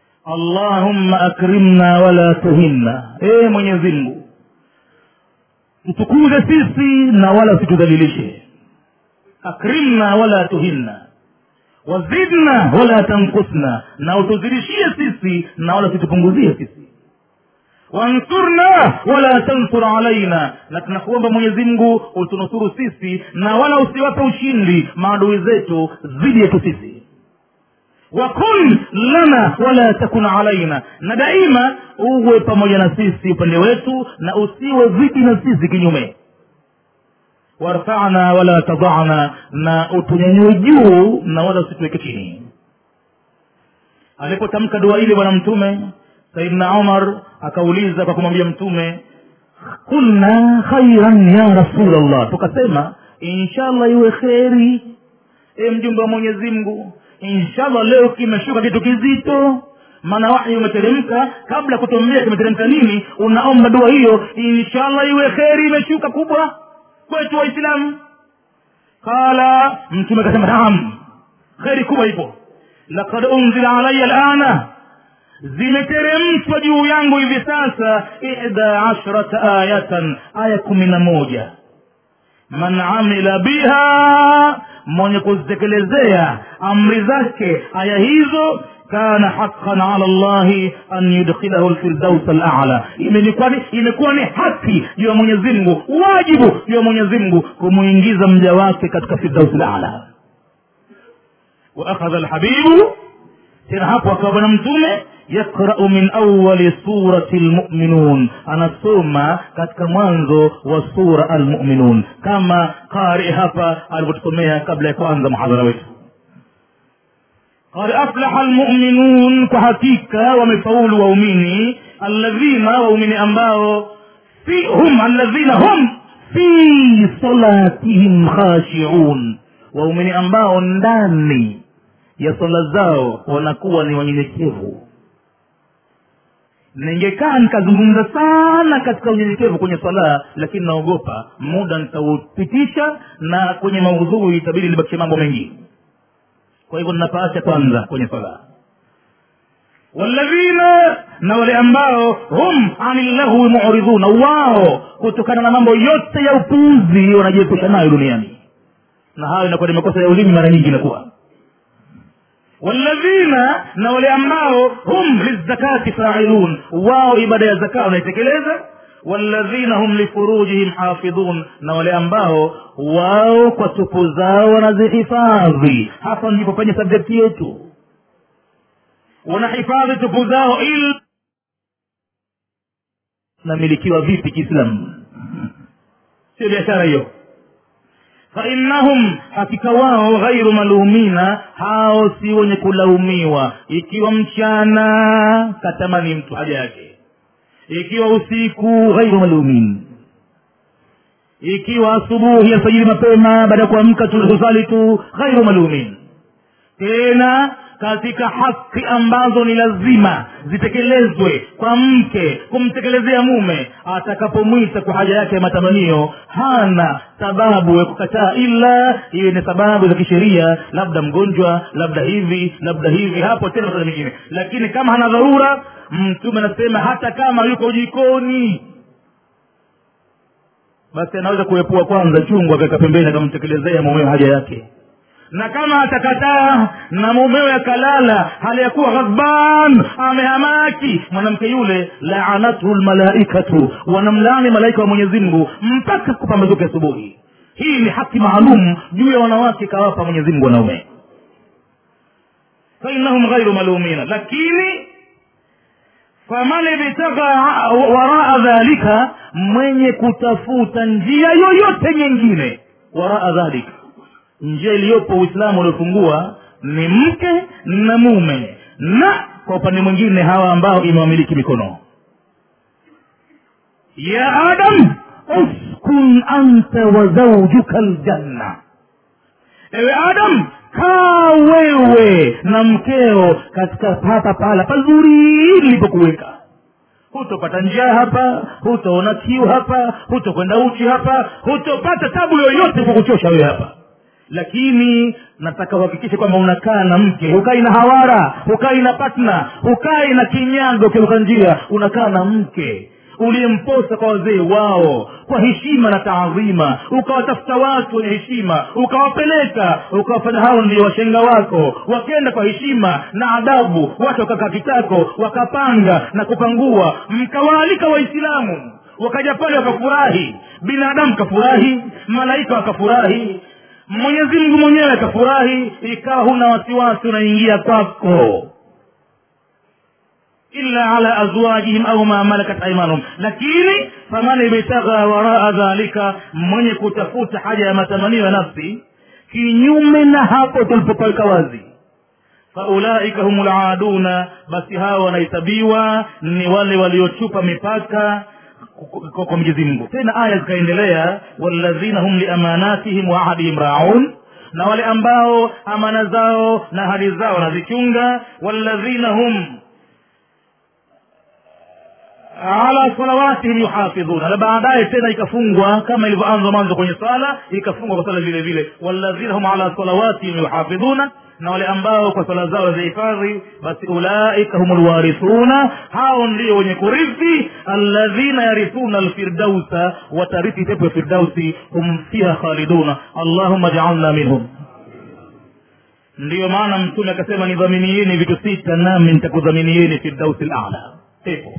allahumma akrimna wala tuhinna ee mwenyezi mungu tutukuze sisi na wala usitudhalilishe akrimna wala tuhinna wazidna wala tankusna na utuzidishie sisi na wala usitupunguzie sisi wansurna wala tansur alaina na tunakuomba mwenyezi mungu utunusuru sisi na wala usiwape ushindi maadui zetu dhidi yetu sisi wakun lana wala takun alaina na daima uwe pamoja na sisi upande wetu na usiwe dhidi na sisi kinyume warfana wala tadana na utunyanyue juu na wala usituweke chini alipotamka dua ile bwana mtume saidna umar akauliza kwa kumwambia mtume kulna khairan ya rasulllah tukasema inshallah iwe kheri e mjumbe wa mwenyezi mungu inshallah leo kimeshuka kitu kizito maana wahi umeteremka kabla ya kutuambia kimeteremka nini unaomba dua hiyo inshallah iwe kheri imeshuka kubwa kwetu waislamu qala mtume akasema naam kheri kubwa ipo lakad unzila alaya lana zimeteremshwa juu yangu hivi sasa ihda ashrata ayatan aya kumi na moja man amila biha mwenye kuzitekelezea amri zake aya hizo kana haqan ala llahi an yudkhilahu lfirdaus alala imekuwa ni haki juu ya mwenyezi mungu wajibu juu ya mwenyezi mungu kumwingiza mja wake katika firdaus lala waakhadha lhabibu tena hapo akawa bwana mtume yaqrau min awali surati lmuminun anasoma katika mwanzo wa sura almuminun kama qari hapa alivyotusomea kabla ya kuanza muhadhara wetu qad aflaha lmuminun kwa hakika wamefaulu waumini alladhina waumini ambao fi hum alladhina hum fi salatihim khashiun waumini ambao ndani ya swala zao wanakuwa ni wanyenyekevu ningekaa nikazungumza sana katika unyenyekevu kwenye swala lakini naogopa muda nitaupitisha na kwenye maudhui itabidi libakishe mambo mengi kwa hivyo ninapaacha kwanza kwenye swala walladhina na wale ambao hum ani llahwi muridhuna wao kutokana na mambo yote ya upuuzi wanajiepusha nayo duniani na hayo inakuwa ni makosa ya ulimi mara nyingi inakuwa walladhina na wale ambao hum lizakati failun wao ibada ya zaka wanaitekeleza walladhina hum lifurujihim hafidhun na wale ambao wao kwa tupu zao wanazihifadhi hapa ndipo penye sabjekti yetu wanahifadhi tupu zao il namilikiwa vipi kiislamu sio biashara hiyo fainnahum hakika wao ghairu malumina hao si wenye kulaumiwa ikiwa mchana katamani mtu haja yake ikiwa usiku ghairu malumin ikiwa asubuhi alfajiri mapema baada ya kuamka tulikusali tu ghairu malumin tena katika haki ambazo ni lazima zitekelezwe kwa mke kumtekelezea mume atakapomwita kwa haja yake ya matamanio hana sababu ya kukataa ila iwe ni sababu za kisheria labda mgonjwa labda hivi labda hivi hapo tena masala mengine lakini kama hana dharura mtume anasema hata kama yuko jikoni basi anaweza kuepua kwanza chungu akaweka pembeni akamtekelezea mumeo haja yake na kama atakataa na mumewe akalala hali ya kuwa ghadban amehamaki mwanamke yule laanathu lmalaikatu wanamlaani malaika wa mwenyezi mungu mpaka kupambazuka asubuhi hii ni haki maalum juu ya wanawake kawapa mwenyezi mungu wanaume fainahum ghairu malumina lakini faman ibtagha waraa dhalika mwenye kutafuta njia yoyote nyingine waraa dhalika njia iliyopo uislamu uliofungua ni mke na mume na kwa upande mwingine hawa ambao imewamiliki mikono ya adam uskun anta wa zaujuka ljanna ewe adam kaa wewe na mkeo katika hapa pahala pazuri nilipokuweka hutopata njaa hapa hutoona kiu hapa hutokwenda uchi hapa hutopata tabu yoyote kwa kuchosha wewe hapa lakini nataka uhakikishe kwamba unakaa na mke hukai na hawara hukai na patna hukai na kinyago ukiruka njia unakaa na mke uliyemposa kwa wazee wao kwa heshima na taadhima ukawatafuta watu wenye heshima ukawapeleka ukawafanya hao ndio washenga wako wakenda kwa heshima na adabu watu wakakaa kitako wakapanga na kupangua mkawaalika waislamu wakaja pale wakafurahi binadamu kafurahi malaika wakafurahi mwenyezi mungu mwenyewe akafurahi ikawa huna wasiwasi unaingia kwako illa ala azwajihim au ma malakat aimanuhum lakini faman ibtagha waraa dhalika mwenye kutafuta haja ya matamanio ya nafsi kinyume na hapo tulipopaweka wazi faulaika hum laduna basi hawa wanahesabiwa ni wale waliochupa mipaka kwa kwa mwenyezi mungu tena aya zikaendelea walladhina hum liamanatihim wa ahadihim raun na wale ambao amana zao na ahadi zao wanazichunga walladhina hum ala salawatihim yuhafidhuna na baadaye tena ikafungwa kama ilivyoanza mwanzo kwenye swala ikafungwa kwa swala vile vile walladhina hum ala salawatihim yuhafidhuna na wale ambao kwa swala zao wazihifadhi basi ulaika hum lwarithuna hao ndio wenye kurithi alladhina yarithuna alfirdausa watarithi pepo ya firdausi hum fiha khaliduna allahuma jaalna minhum ndiyo maana mtume akasema nidhaminieni vitu sita nami nitakudhaminieni firdausi lala pepo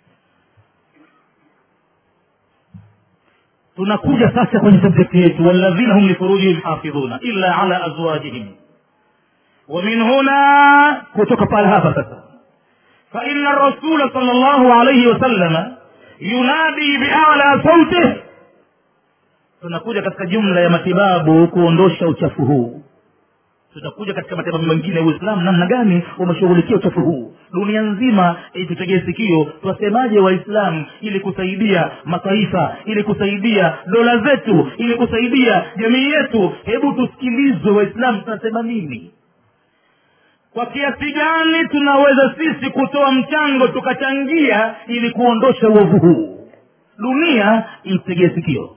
tunakuja sasa kwenye subjekti yetu walladhina hum lifurujihim hafidhuna illa ala azwajihim ومن هنا كتك قال هذا سسا فإن الرسول صلى الله عليه وسلم ينادي بأعلى صوته tunakuja katika jumla ya matibabu kuondosha uchafu huu tutakuja katika matibabu mengine ya uislamu namna gani umeshughulikia uchafu huu dunia nzima tutegee sikio twasemaje waislamu ili kusaidia mataifa ili kusaidia dola zetu ili kusaidia jamii yetu hebu tusikilizwe waislamu tunasema nini kwa kiasi gani tunaweza sisi kutoa mchango tukachangia ili kuondosha uovu huu dunia itegee sikio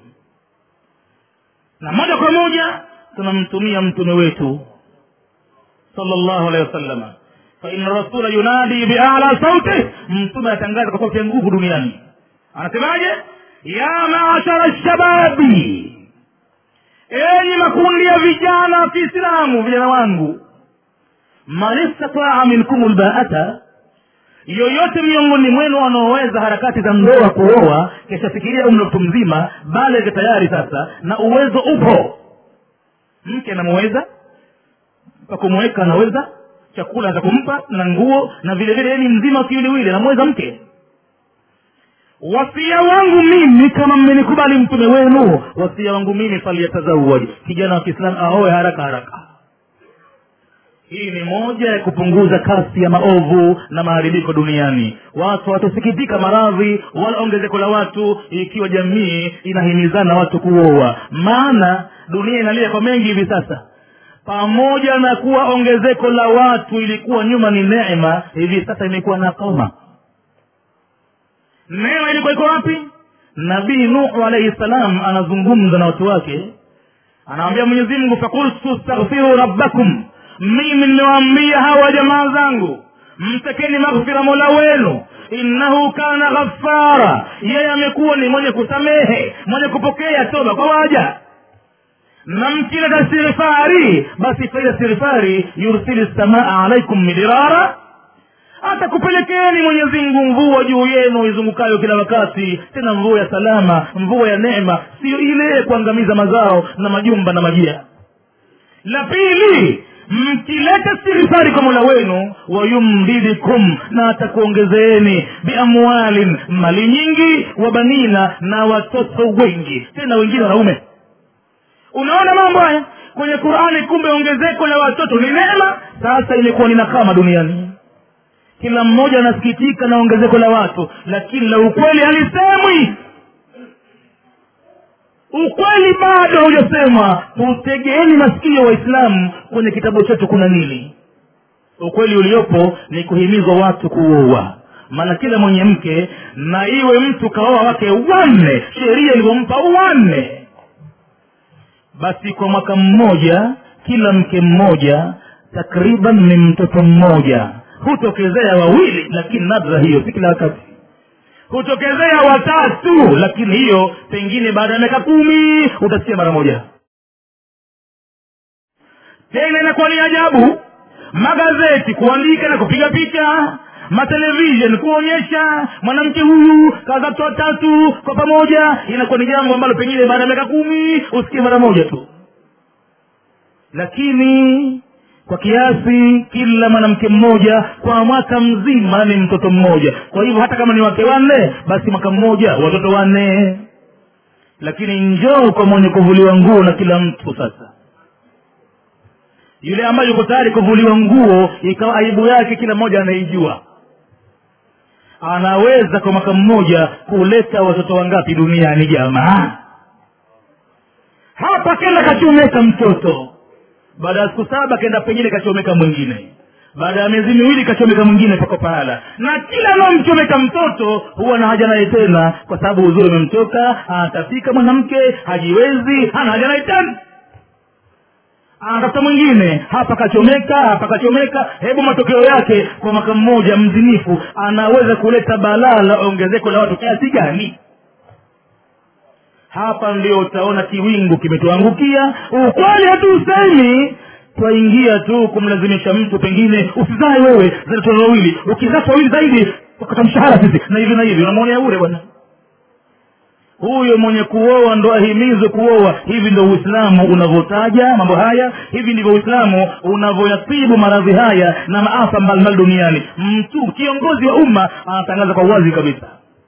na moja kwa moja tunamtumia mtume wetu sallallahu alaihi wasallama faina rasula yunadi biala sauti mtume atangaza kwa sauti ya nguvu duniani anasemaje ya maashara lshababi enyi makundi ya vijana wa kiislamu vijana wangu man istataa minkum lbaata yoyote miongoni mwenu wanaoweza harakati za ndoa kuoa kishafikiria umri mtu mzima bale tayari sasa na uwezo upo mke anamuweza pa kumweka anaweza chakula za kumpa na nguo na vile vile ni mzima kiwiliwili anamweza mke wasia wangu mimi kama mmenikubali mtume wenu wasia wangu mimi faliyatazawaj kijana wa kiislamu aoe haraka haraka hii ni moja ya kupunguza kasi ya maovu na maharibiko duniani watu watasikitika maradhi wala ongezeko la watu ikiwa jamii inahimizana watu kuoa maana dunia inalia kwa mengi hivi sasa pamoja na kuwa ongezeko la watu ilikuwa nyuma ni neema hivi sasa imekuwa na koma neema ilikuwa iko wapi nabii nuhu alaihi salam anazungumza na watu wake anawambia mwenyezi mungu fakultu staghfiru rabbakum mimi nimewaambia hawa jamaa zangu mtakeni maghfira mola wenu innahu kana ghafara yeye amekuwa ni mwenye kusamehe mwenye kupokea toba kwa waja na mkileta sirifari basi faida sirifari yursili samaa alaikum midirara atakupelekeeni mwenyezi mungu mvua juu yenu izungukayo kila wakati tena mvua ya salama mvua ya neema siyo ile kuangamiza mazao na majumba na majia la pili mkileta sirifari kwa mola wenu wayumdidikum na atakuongezeeni biamwalin mali nyingi wabanina na watoto wengi tena wengine wanaume unaona mambo haya kwenye qurani kumbe ongezeko la watoto ni neema sasa imekuwa ni nakama duniani kila mmoja anasikitika na ongezeko la watu lakini la ukweli halisemwi ukweli bado haujasemwa tutegeeni masikio waislamu kwenye kitabu chetu kuna nini ukweli uliopo ni kuhimizwa watu kuoa maana kila mwenye mke na iwe mtu kaoa wake wanne sheria ilivyompa wanne basi kwa mwaka mmoja kila mke mmoja takriban ni mtoto mmoja hutokezea wawili lakini nadra hiyo si kila wakati hutokezea watatu lakini hiyo pengine baada ya miaka kumi utasikia mara moja tena inakuwa ni ajabu magazeti kuandika na kupiga picha matelevishen kuonyesha mwanamke huyu kazatu watatu kwa pamoja inakuwa ni jambo ambalo pengine baada ya miaka kumi usikie mara moja tu lakini kwa kiasi kila mwanamke mmoja kwa mwaka mzima ni mtoto mmoja kwa hivyo hata kama ni wake wanne basi mwaka mmoja watoto wanne lakini njoo kwa mwenye kuvuliwa nguo na kila mtu sasa yule ambaye yuko tayari kuvuliwa nguo ikawa aibu yake kila mmoja anaijua anaweza kwa mwaka mmoja kuleta watoto wangapi duniani jamaa hapa kenda kachomeka mtoto baada ya siku saba kenda pengine kachomeka mwingine baada ya miezi miwili kachomeka mwingine pako pahala na kila anaomchomeka mtoto huwa na haja naye tena kwa sababu uzuri umemtoka anatafika mwanamke hajiwezi hana haja naye tena anatafuta mwingine hapa kachomeka hapa kachomeka hebu matokeo yake kwa mwaka mmoja mzinifu anaweza kuleta balaa la ongezeko la watu kiasi gani hapa ndio utaona kiwingu kimetuangukia ukweli hatuusemi twaingia tu kumlazimisha mtu pengine usizae wewe zatoto wawili ukizaa wawili zaidi ukata mshahara sisi na hivi na hivi unamwonea bure bwana huyo mwenye kuoa ndo ahimizwe kuoa hivi ndo uislamu unavyotaja mambo haya hivi ndivyo uislamu unavyoyatibu maradhi haya na maafa mbalimbali duniani mtu kiongozi wa umma anatangaza kwa uwazi kabisa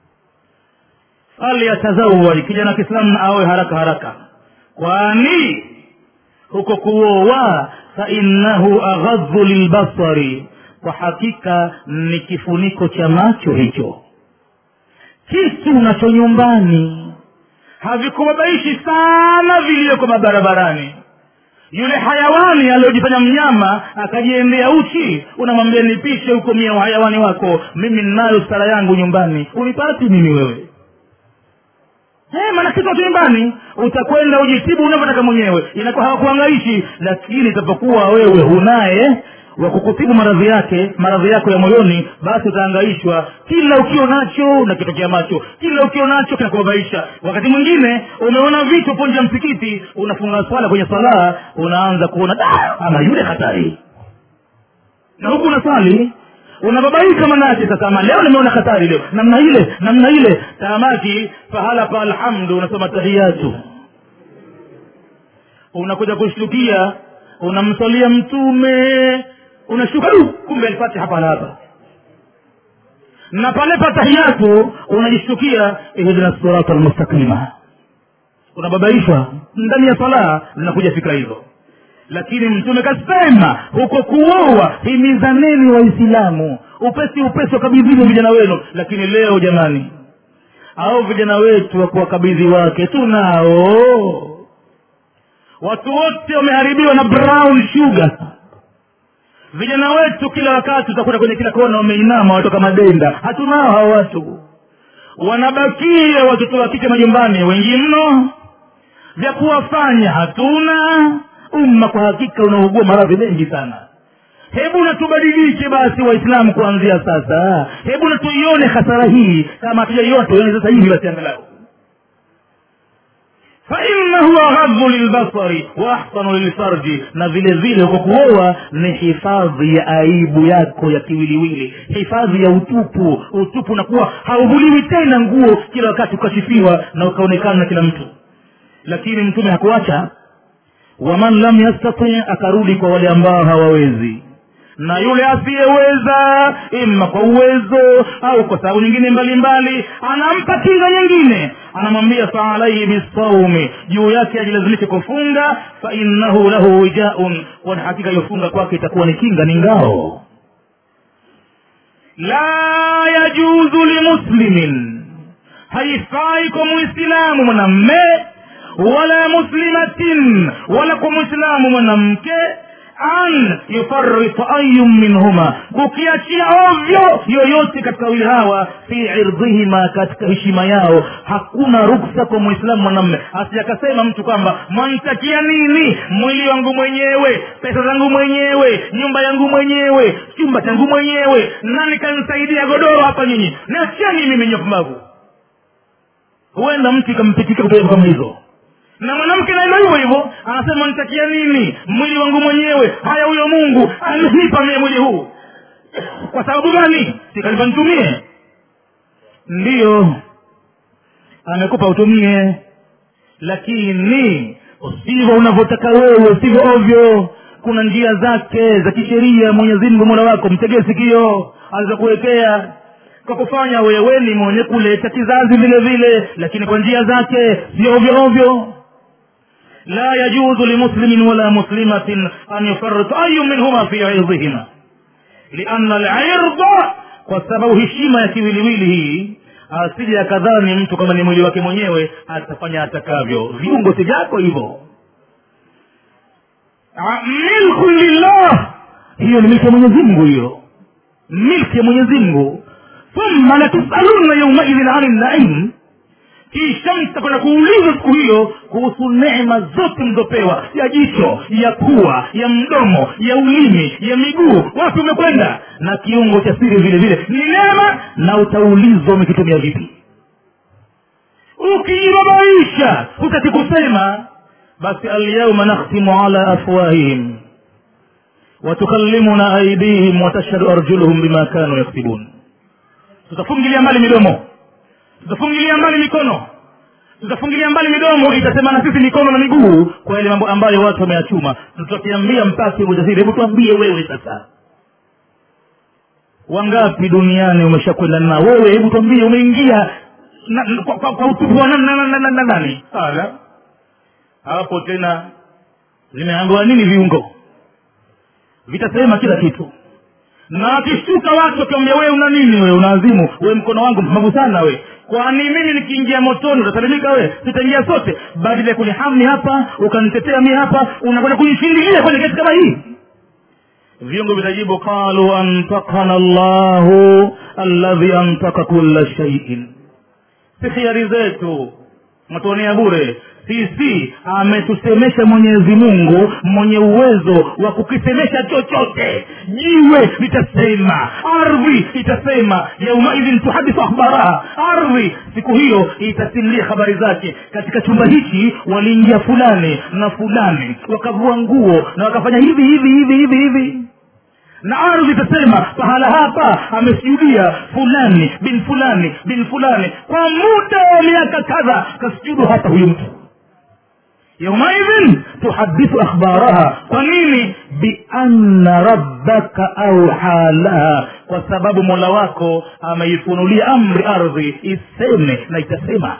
falyatazawaj kijana wa kiislamu awe haraka haraka kwani huko kuoa fainnahu aghadhu lilbasari kwa hakika ni kifuniko cha macho hicho kitu unacho nyumbani havikubabaishi sana viliyoko mabarabarani yule hayawani aliyojifanya mnyama akajiendea uchi unamwambia nipishe huko mia uhayawani wako mimi ninayo stara yangu nyumbani unipati mimi wewe hey, maana kitu tu nyumbani utakwenda ujitibu unavyotaka mwenyewe inakuwa hawakuangaishi lakini itapokuwa wewe hunaye wa kukutibu maradhi yake maradhi yako ya moyoni basi utaangaishwa kila ukio nacho na kitokea macho kila ukio nacho kinakubabaisha wakati mwingine umeona vitu ponje ya msikiti unafunga swala kwenye salaa unaanza kuona "Da, ama yule hatari na huku unaswali unababaika manake sasa ama leo nimeona hatari leo namna ile namna ile tamaki pahala pa alhamdu unasoma tahiyatu unakuja kushtukia unamswalia mtume unashuka du kumbe alipati hapa na hapa na pale patahiyatu unajishtukia ihdina sirata almustaqima unababaishwa ndani ya salaa zinakuja fikra hizo lakini mtume kasema huko kuoa himizaneni waislamu upesi upesi wakabidhini vijana wenu lakini leo jamani au vijana wetu wa kuwakabidhi wake tunao watu wote wameharibiwa na brown sugar vijana wetu kila wakati utakuta kwenye kila kona wameinama watoka madenda hatunao hawa watu wanabakia watoto wa kike majumbani wengi mno vya kuwafanya hatuna umma kwa hakika unaugua maradhi mengi sana hebu na tubadilike basi waislamu kuanzia sasa hebu na tuione hasara hii kama hatujaiona tuione sasa hivi basi angalau fainahu aghadhu lilbasari wa ahsanu lilfarji na vile vile kwa kuoa ni hifadhi ya aibu yako ya kiwiliwili hifadhi ya utupu utupu unakuwa hauvuliwi tena nguo kila wakati ukashifiwa na ukaonekana na kila mtu lakini mtume hakuacha waman lam yastati akarudi kwa wale ambao hawawezi na yule asiyeweza ima kwa uwezo au kwa sababu nyingine mbalimbali anampa kinga nyingine anamwambia faalaihi bisaumi juu yake ajilazimishe kufunga fainnahu lahu wijaun kwani hakika iliyofunga kwake itakuwa ni kinga ni ngao la yajuzu limuslimin haifai kwa muislamu mwanamme wala muslimatin wala kwa mwislamu mwanamke an yufarita ayun minhuma kukiachia ovyo yoyote katika wawili hawa fi irdhihima katika heshima yao hakuna ruksa kwa mwislamu mwanamme asijakasema mtu kwamba mwanitakia nini mwili wangu mwenyewe pesa zangu mwenyewe nyumba yangu mwenyewe chumba changu mwenyewe nani kanisaidia godoro hapa nyinyi niacheni mimi nyopumbavu huenda mtu ikampitika kutoka kama hizo na mwanamke naenda hivyo hivyo anasema nitakia nini mwili wangu mwenyewe haya huyo mungu amenipa mie mwili huu kwa sababu gani sikalipa nitumie ndiyo amekupa utumie lakini usivyo unavyotaka wewe sivyo ovyo kuna njia zake za kisheria mwenyezi mungu mola wako mtegee sikio alizokuwekea kwa kufanya wewe ni mwenye kuleta kizazi vile vile lakini kwa njia zake sio ovyo ovyo لا يجوز لمسلم ولا مسلمة أن يفرط أي منهما في عرضهما لأن العرض kwa sababu heshima ya kiwiliwili hii asije akadhani mtu kama ni mwili wake mwenyewe atafanya atakavyo viungo si vyako hivyo milku lillah hiyo ni milki ya mwenyezi mungu hiyo milki ya mwenyezi mungu thumma latusaluna yaumaidhin ani naim kisha mtakwenda kuulizwa siku hiyo kuhusu neema zote mlizopewa ya jicho ya pua ya mdomo ya ulimi ya miguu wapi umekwenda na kiungo cha siri vile vile ni neema na utaulizwa umekitumia vipi ukijibabaisha hutaki kusema basi alyauma nakhtimu ala afwahihim watukallimuna aidihim watashhadu arjuluhum bima kanu yaktibun tutafungilia mbali midomo tutafungilia mbali mikono tutafungilia mbali midomo itasema na sisi mikono na miguu kwa yale mambo ambayo watu wameyachuma tutakiambia mpasi ujasiri hebu tuambie wewe sasa wangapi duniani umeshakwenda nao wewe hebu tuambie umeingia na, na, kwa, kwa, kwa utupu wa nani na, na, na, na, nani ala hapo tena zimeambiwa nini viungo vitasema kila kitu na akishtuka watu wakiambia wewe una nini wewe unaazimu wewe mkono wangu mpumbavu sana we kwani mimi nikiingia motoni utasalimika we tutaingia sote badala ya kunihami hapa ukanitetea mi hapa unakwenda kunishindilia kwenye kesi kama hii viungo vitajibu qalu antakana llahu alladhi antaka kulla shaiin si khiari zetu matuonea bure sisi ametusemesha mwenyezi mungu mwenye uwezo wa kukisemesha chochote jiwe litasema ardhi itasema yaumaidhin tuhadithu akhbaraha ardhi siku hiyo itasimulia habari zake katika chumba hichi waliingia fulani na fulani wakavua nguo na wakafanya hivi hivi hivi hivi hivi na ardhi itasema pahala hapa amesujudia fulani bin fulani bin fulani kwa muda wa miaka kadha kasujudu hapa huyu mtu yaumaidhin tuhadithu akhbaraha kwa nini bianna rabbaka auha laha kwa sababu mola wako ameifunulia amri ardhi iseme na itasema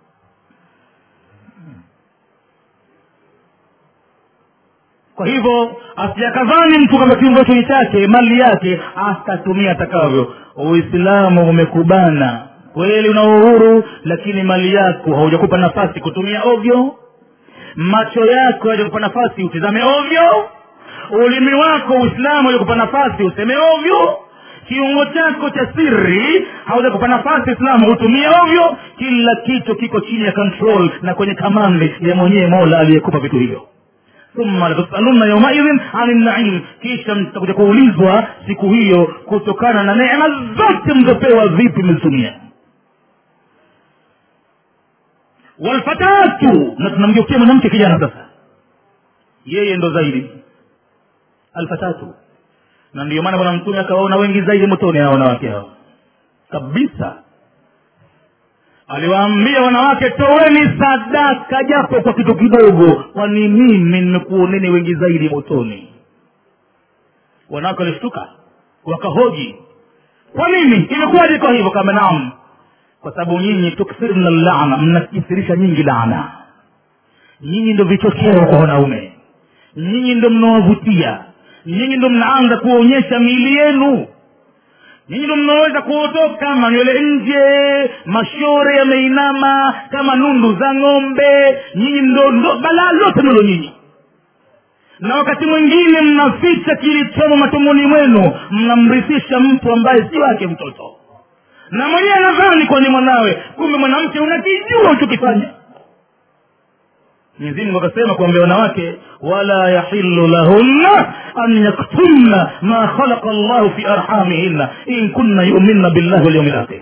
kwa hivyo asijakadhani mtu kama kiungo hicho ni chake mali yake atatumia atakavyo uislamu umekubana kweli una uhuru lakini mali yako haujakupa nafasi kutumia ovyo macho yako hajakupa nafasi utizame ovyo ulimi wako uislamu hajakupa nafasi useme ovyo kiungo chako cha siri haujakupa nafasi islamu hutumie ovyo kila kitu kiko chini ya control na kwenye kamandi ya mwenyewe mola aliyekupa vitu hivyo thumma latusaluna yaumaidhin ani naim kisha mtakuja kuulizwa siku hiyo kutokana na neema zote mlizopewa vipi mlizitumia walfatatu na tunamgeukia mwanamke kijana sasa yeye ndo zaidi alfatatu na ndio maana bwana mtume akawaona wengi zaidi motoni hao wanawake hao kabisa aliwaambia wanawake toweni sadaka japo kwa kitu kidogo kwani mimi nimekuoneni wengi zaidi motoni wanawake walishtuka wakahoji kwa nini imekuwaje kwa hivyo kama naam kwa sababu nyinyi tukthirna lana mnakithirisha nyingi laana nyinyi ndo vichocheo kwa wanaume nyinyi ndo mnawavutia nyinyi ndo mnaanza kuonyesha miili yenu nyinyi ndo mnaweza kuotoka manywele nje mashore yameinama kama nundu za ng'ombe nyinyi ndo ndo balaa lote nalo nyinyi na wakati mwingine mnaficha kilichomo matumboni mwenu mnamrithisha mtu ambaye si wake mtoto na mwenyewe anadhani kwani mwanawe kumbe mwanamke unakijua uchokifanya mwenyezi mungu akasema kuambia wanawake wala yahilu lahunna an yaktumna ma khalaqa llahu fi arhamihinna in kunna yuminna billahi walyaumi lakhir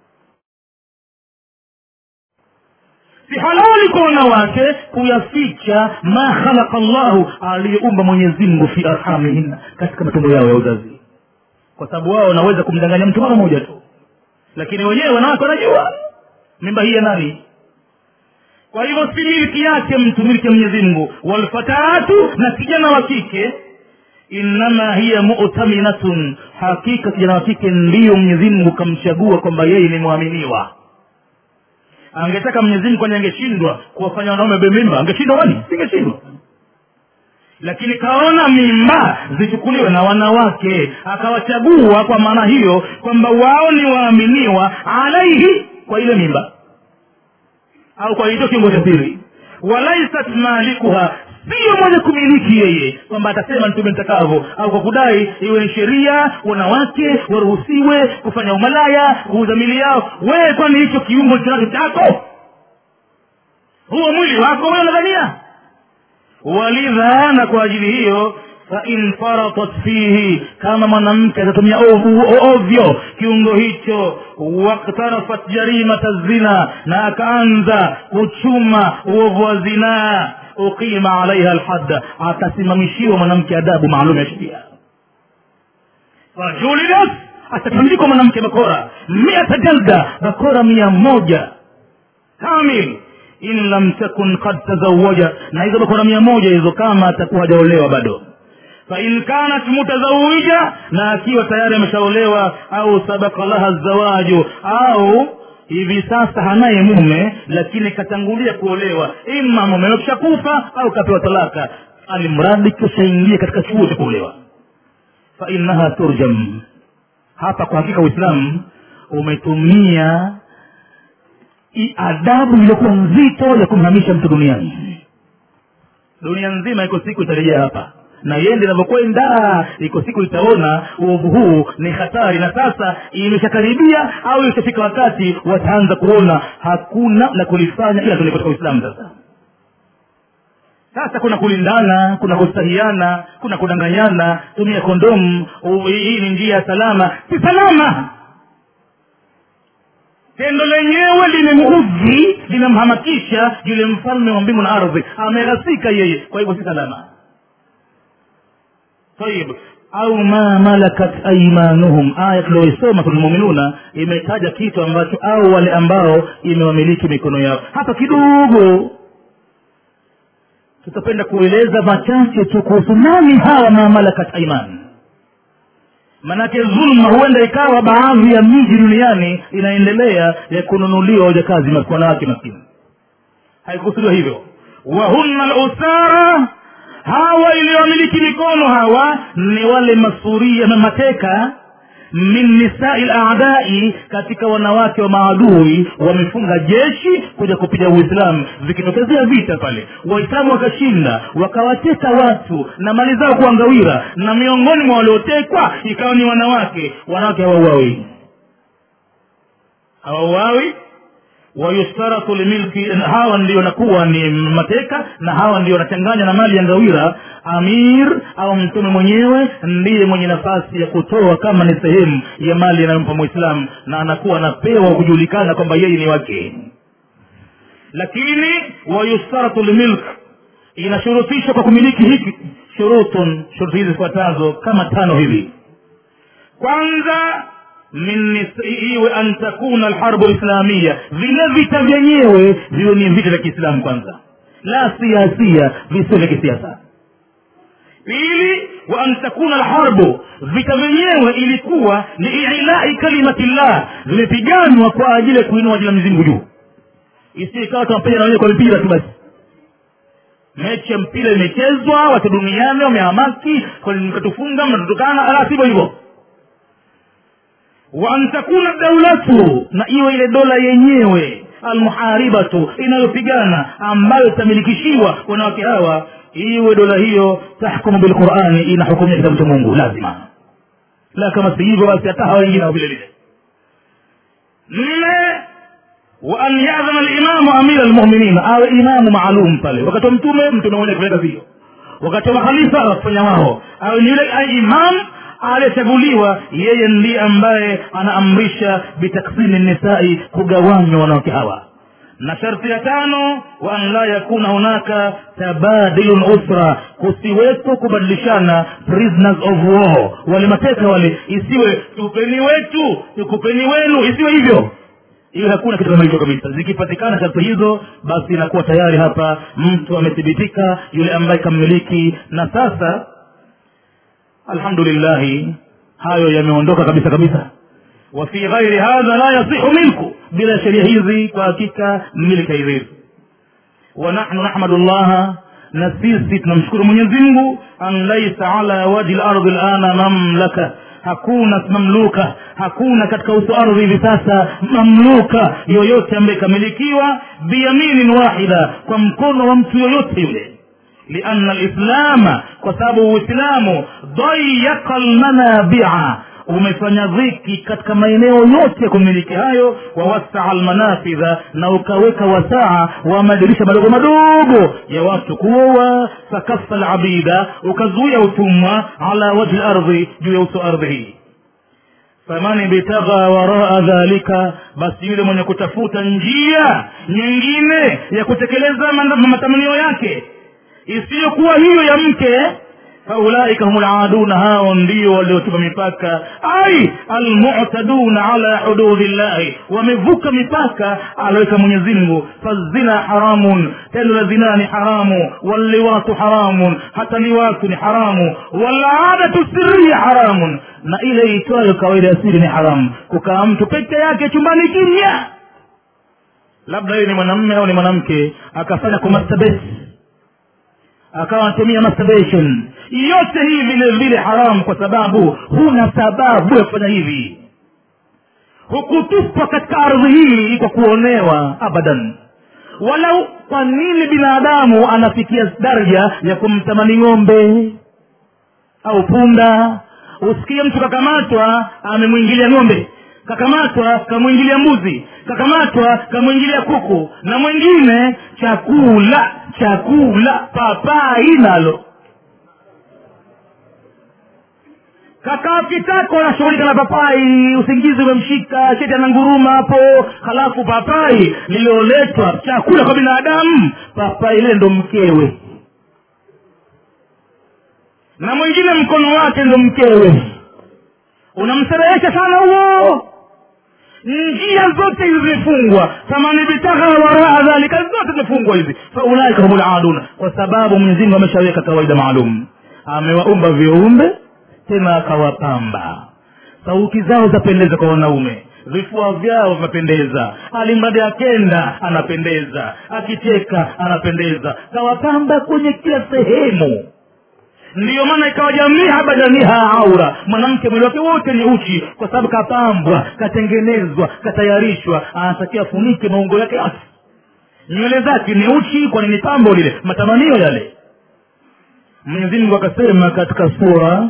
si halali kwa wanawake kuyaficha ma khalaqa llahu aliyoumba mwenyezi mungu fi arhamihinna katika matumbo yao ya uzazi kwa sababu wao wanaweza kumdanganya mtu mara moja tu lakini wenyewe wanawake wanajua mimba hii ya nani kwa hivyo si milki yake mtu milki ya mwenyezi mungu walfatatu na kijana wa kike innama hiya mutaminatun hakika kijana wa kike ndiyo mwenyezi mungu kamchagua kwamba yeye ni mwaminiwa angetaka mwenyezi mungu kwani angeshindwa kuwafanya wanaume bemimba angeshindwa kwani singeshindwa lakini kaona mimba zichukuliwe na wanawake akawachagua kwa maana hiyo kwamba wao ni waaminiwa alaihi kwa ile mimba au kwa hicho kiungo cha siri walaisat malikuha siyo mwenye kumiliki yeye kwamba atasema nitume mtakavyo au kwa kudai iwe ni sheria wanawake waruhusiwe kufanya umalaya kuuza mili yao wewe kwani hicho kiungo chake chako huo mwili wako wewe unadhania walidha na kwa ajili hiyo fain faratat fihi kama mwanamke atatumia ovyo kiungo hicho waktarafat jarimata zina na akaanza kuchuma uovu wa zinaa uqima alaiha lhadda atasimamishiwa mwanamke adabu maalum ya sheria fajulidat atatandikwa mwanamke bakora miata jalda bakora mia moja kamil in lam takun kad tazawaja na hizo bakora mia moja hizo kama atakuwa hajaolewa bado fain kanat mutazawija na akiwa tayari ameshaolewa au sabaka laha zawaju au hivi sasa hanaye mume lakini katangulia kuolewa ima mume kishakufa au kapewa talaka alimradi kishaingia katika chuo cha kuolewa fainaha turjam hapa kwa hakika uislamu umetumia adabu iliyokuwa nzito ya kumhamisha mtu duniani dunia nzima iko siku itarejea hapa na yende inavyokwenda iko siku itaona uovu huu ni hatari na sasa imeshakaribia au ishafika wakati wataanza kuona hakuna la kulifanya ila tuli katika uislamu sasa sasa kuna kulindana kuna kustahiana kuna kudanganyana tumia kondomu hii ni njia ya salama si salama tendo lenyewe limemuudhi linamhamakisha yule mfalme wa mbingu na ardhi ameghasika yeye kwa hivyo si salama tayib au ma malakat aimanuhum aya tulioisoma tulmuminuna imetaja kitu ambacho au wale ambao imewamiliki mikono yao hapa kidogo tutapenda kueleza machache tu kuhusu nani hawa ma malakat aiman manake dhulma huenda ikawa baadhi ya miji duniani inaendelea ya kununuliwa wajakazi wanawake maskini haikusudiwa hivyo wahunna lusara hawa iliyomiliki mikono hawa ni wale masuria na mateka min nisai ladai katika wanawake wa maadui wamefunga jeshi kuja kupiga uislamu vikitokezea vita pale waislamu wakashinda wakawateka watu na mali zao kuangawira na miongoni mwa waliotekwa ikawa ni wanawake wanawake hawauawi hawauawi wayushtaratu limilki hawa ndio nakuwa ni mateka na hawa ndio wanachanganya na mali ya ngawira amir au mtume mwenyewe ndiye mwenye nafasi ya kutoa kama ni sehemu ya mali inayompa mwislamu na anakuwa anapewa kujulikana kwamba yeye ni wake lakini wayushtaratu limilk inashurutishwa kwa kumiliki hiki shurutun shuruti hizi zifuatazo kama tano hivi kwanza min iwe an takuna alharbu lislamia vile vita vyenyewe viwe ni vita vya kiislamu kwanza la siasia visio vya kisiasa pili wa an takuna alharbu vita vyenyewe ilikuwa ni ilai kalimatillah vimepiganwa kwa ajili ya kuinua jina mzingu juu isikawa tunapiga na wenyewe kwa mipira tu basi mechi ya mpira imechezwa watu duniani wamehamaki mkatufunga mnatutukana ala sivyo hivyo wa an takuna daulatu na iwe ile dola yenyewe almuharibatu inayopigana ambayo itamilikishiwa wanawake hawa iwe dola hiyo tahkumu bilqurani inahukumia kitabu cha mungu lazima la kama si hivyo basi hata hawa wengine vile vile nne wa an yadhana limamu amira lmuminin awe imamu maalum pale wakati wa mtume mtume mwenye kufanya kazi hiyo wakati wa khalifa wakufanya wao awe ni yule imam aliyechaguliwa yeye ndiye ambaye anaamrisha bitaksimi nisai kugawanywa wanawake hawa na sharti ya tano wa an la yakuna hunaka tabadilun usra kusiwepo kubadilishana prisoners of war wale mateka wale isiwe tupeni wetu tukupeni wenu isiwe hivyo iwe hakuna kitu kama hicho kabisa zikipatikana sharti hizo basi inakuwa tayari hapa mtu amethibitika yule ambaye kammiliki na sasa alhamdulillahi hayo yameondoka kabisa kabisa wafi ghairi hadha la yasihu milku bila sheria hizi kwa hakika milki haiwezi wa nahnu nahmadu llaha na sisi tunamshukuru mwenyezi mungu an laisa ala wajhi lardi lana mamlaka hakuna mamluka hakuna katika uso ardhi hivi sasa mamluka yoyote ambaye ikamilikiwa biyaminin wahida kwa mkono wa mtu yoyote yule lianna lislama kwa sababu uislamu dayaka lmanabia umefanya dhiki katika maeneo yote ya kumiliki hayo wawasaa almanafidha na ukaweka wasaa wa madirisha madogo madogo ya watu kuoa sakafa labida ukazuia utumwa ala wajhi lardhi juu ya uso ardhi hii faman ibtagha waraa dhalika basi yule mwenye kutafuta njia nyingine ya kutekeleza matamanio yake isiyokuwa hiyo ya mke faulaika hum laduna hao ndio waliotupa mipaka ai almutaduna ala hududi llahi wamevuka mipaka aloweka mwenyezimngu fazina haramun tendo la zina ni haramu walliwatu haramun hata liwatu ni haramu waladatu siria haramun na ile itwayo kawaida ya siri ni haramu kukaa mtu peke yake chumbani kimya labda yeye ni mwanamme au ni mwanamke akafanya kumastabesi akawa anatumia masturbation yote hii vile vile haramu kwa sababu huna sababu ya kufanya hivi hukutupwa katika ardhi hii kwa kuonewa abadan walau kwa nini binadamu anafikia daraja ya kumtamani ng'ombe au punda usikie mtu kakamatwa amemwingilia ng'ombe kakamatwa kamwingilia mbuzi kakamatwa kamwingilia kuku na mwingine chakula chakula papai nalo kakaa kitako anashughulika na papai usingizi umemshika cheti ananguruma hapo halafu papai lilioletwa chakula kwa binadamu papai ile ndo mkewe na mwingine mkono wake ndo mkewe unamserehesha sana huo njia zote hizi zimefungwa famani bitagha waraa dhalika zote zimefungwa hizi faulaika hum laduna kwa sababu mwenyezimungu ameshaweka kawaida maalum amewaumba viumbe tena akawapamba sauti zao zapendeza kwa wanaume vifua vyao vinapendeza alimradi akenda anapendeza akicheka anapendeza kawapamba kwenye kila sehemu ndiyo maana ikawa jamiha badaniha aura mwanamke mwili wake wote ni uchi kwa sababu kapambwa katengenezwa katayarishwa anatakiwa afunike maungo yake yote nywele zake ni uchi kwani ni pambo lile matamanio yale mwenyezi mungu akasema katika sura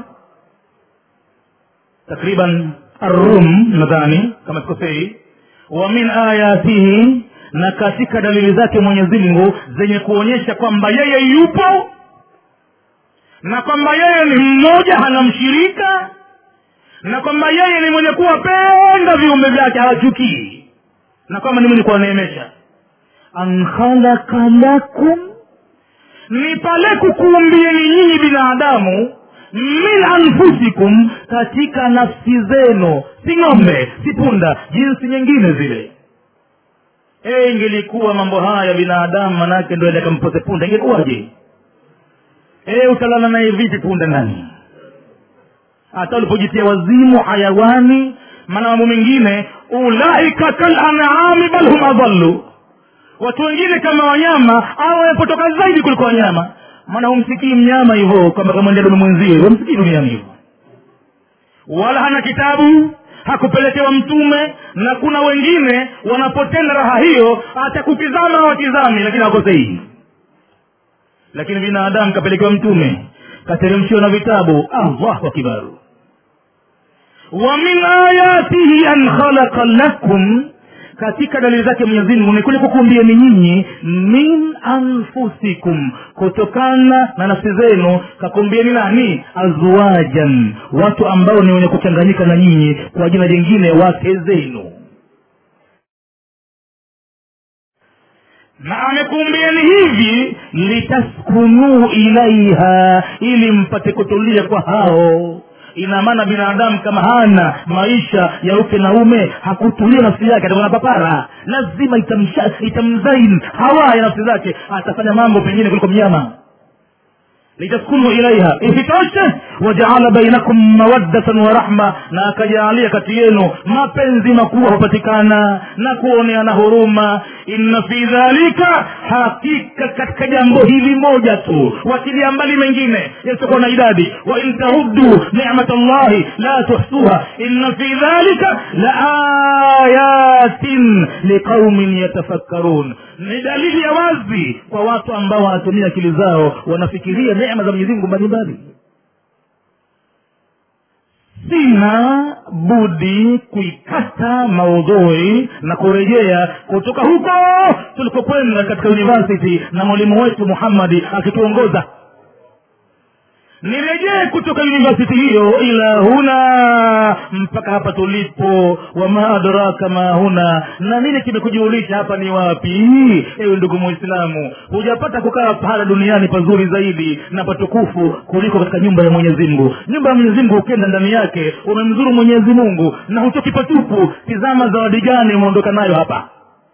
takriban arum nadhani kama sikosei wa min ayatihi na katika dalili zake mwenyezi mungu zenye kuonyesha kwamba yeye yupo na kwamba yeye ni mmoja hana mshirika na kwamba yeye ni mwenye kuwapenda viumbe vyake hawachukii na kwamba ni mwenye kuwaneemesha an khalaqa lakum ni pale kukuumbieni nyinyi binadamu min anfusikum katika nafsi zenu si ng'ombe si punda jinsi nyingine zile e ingelikuwa mambo haya binadamu manake ndo akampose punda ingekuwaje e utalala naye vipi punda ndani hata ulipojitia wazimu hayawani maana mambo mengine ulaika kalanami bal hum adallu watu wengine kama wanyama au wamepotoka zaidi kuliko wanyama maana humsikii mnyama hivyo kwamba kamwendea dume mwenzie humsikii duniani hivyo wala hana kitabu hakupelekewa mtume na kuna wengine wanapotenda raha hiyo atakukizama wakizami lakini hawakosei lakini binadamu kapelekewa mtume kateremshiwa na vitabu allahu akibaru wa min ayatihi an khalaqa lakum katika dalili zake mwenyezi mungu ni kule kukumbieni nyinyi min anfusikum kutokana na nafsi zenu kakumbieni nani azwajan watu ambao ni wenye kuchanganyika na nyinyi kwa jina jingine wake zenu na amekumbieni hivi litaskunuu ilaiha ili mpate kutulia kwa hao ina maana binadamu kama hana maisha ya uke na ume hakutulia nafsi yake atakuwa na papara lazima itamsha itamzain hawa ya nafsi zake atafanya mambo pengine kuliko mnyama litaskunu ilaiha isitoshe wajaala bainakum mawaddatan wa rahma na akajaalia kati yenu mapenzi makubwa hupatikana na kuoneana huruma inna fi dhalika hakika katika jambo hili moja tu wakilia mbali mengine yasiokuwa na idadi wa in tahuddu nimat llahi la tuhsuha inna fi dhalika la ayatin liqaumin yatafakkarun ni dalili ya wazi kwa watu ambao wanatumia akili zao wanafikiria neema za mwenyezi mungu mbalimbali sina budi kuikata maudhui na kurejea kutoka huko tulikokwenda katika university na mwalimu wetu muhammadi akituongoza nirejee kutoka university hiyo ila huna mpaka hapa tulipo wama adraka ma huna na nini kimekujulisha hapa ni wapi ewe ndugu muislamu hujapata kukaa pahala duniani pazuri zaidi na patukufu kuliko katika nyumba ya mwenyezi mungu nyumba ya mwenyezi mungu ukienda ndani yake umemzuru mwenyezi mungu na hutoki patupu tizama zawadi gani umeondoka nayo hapa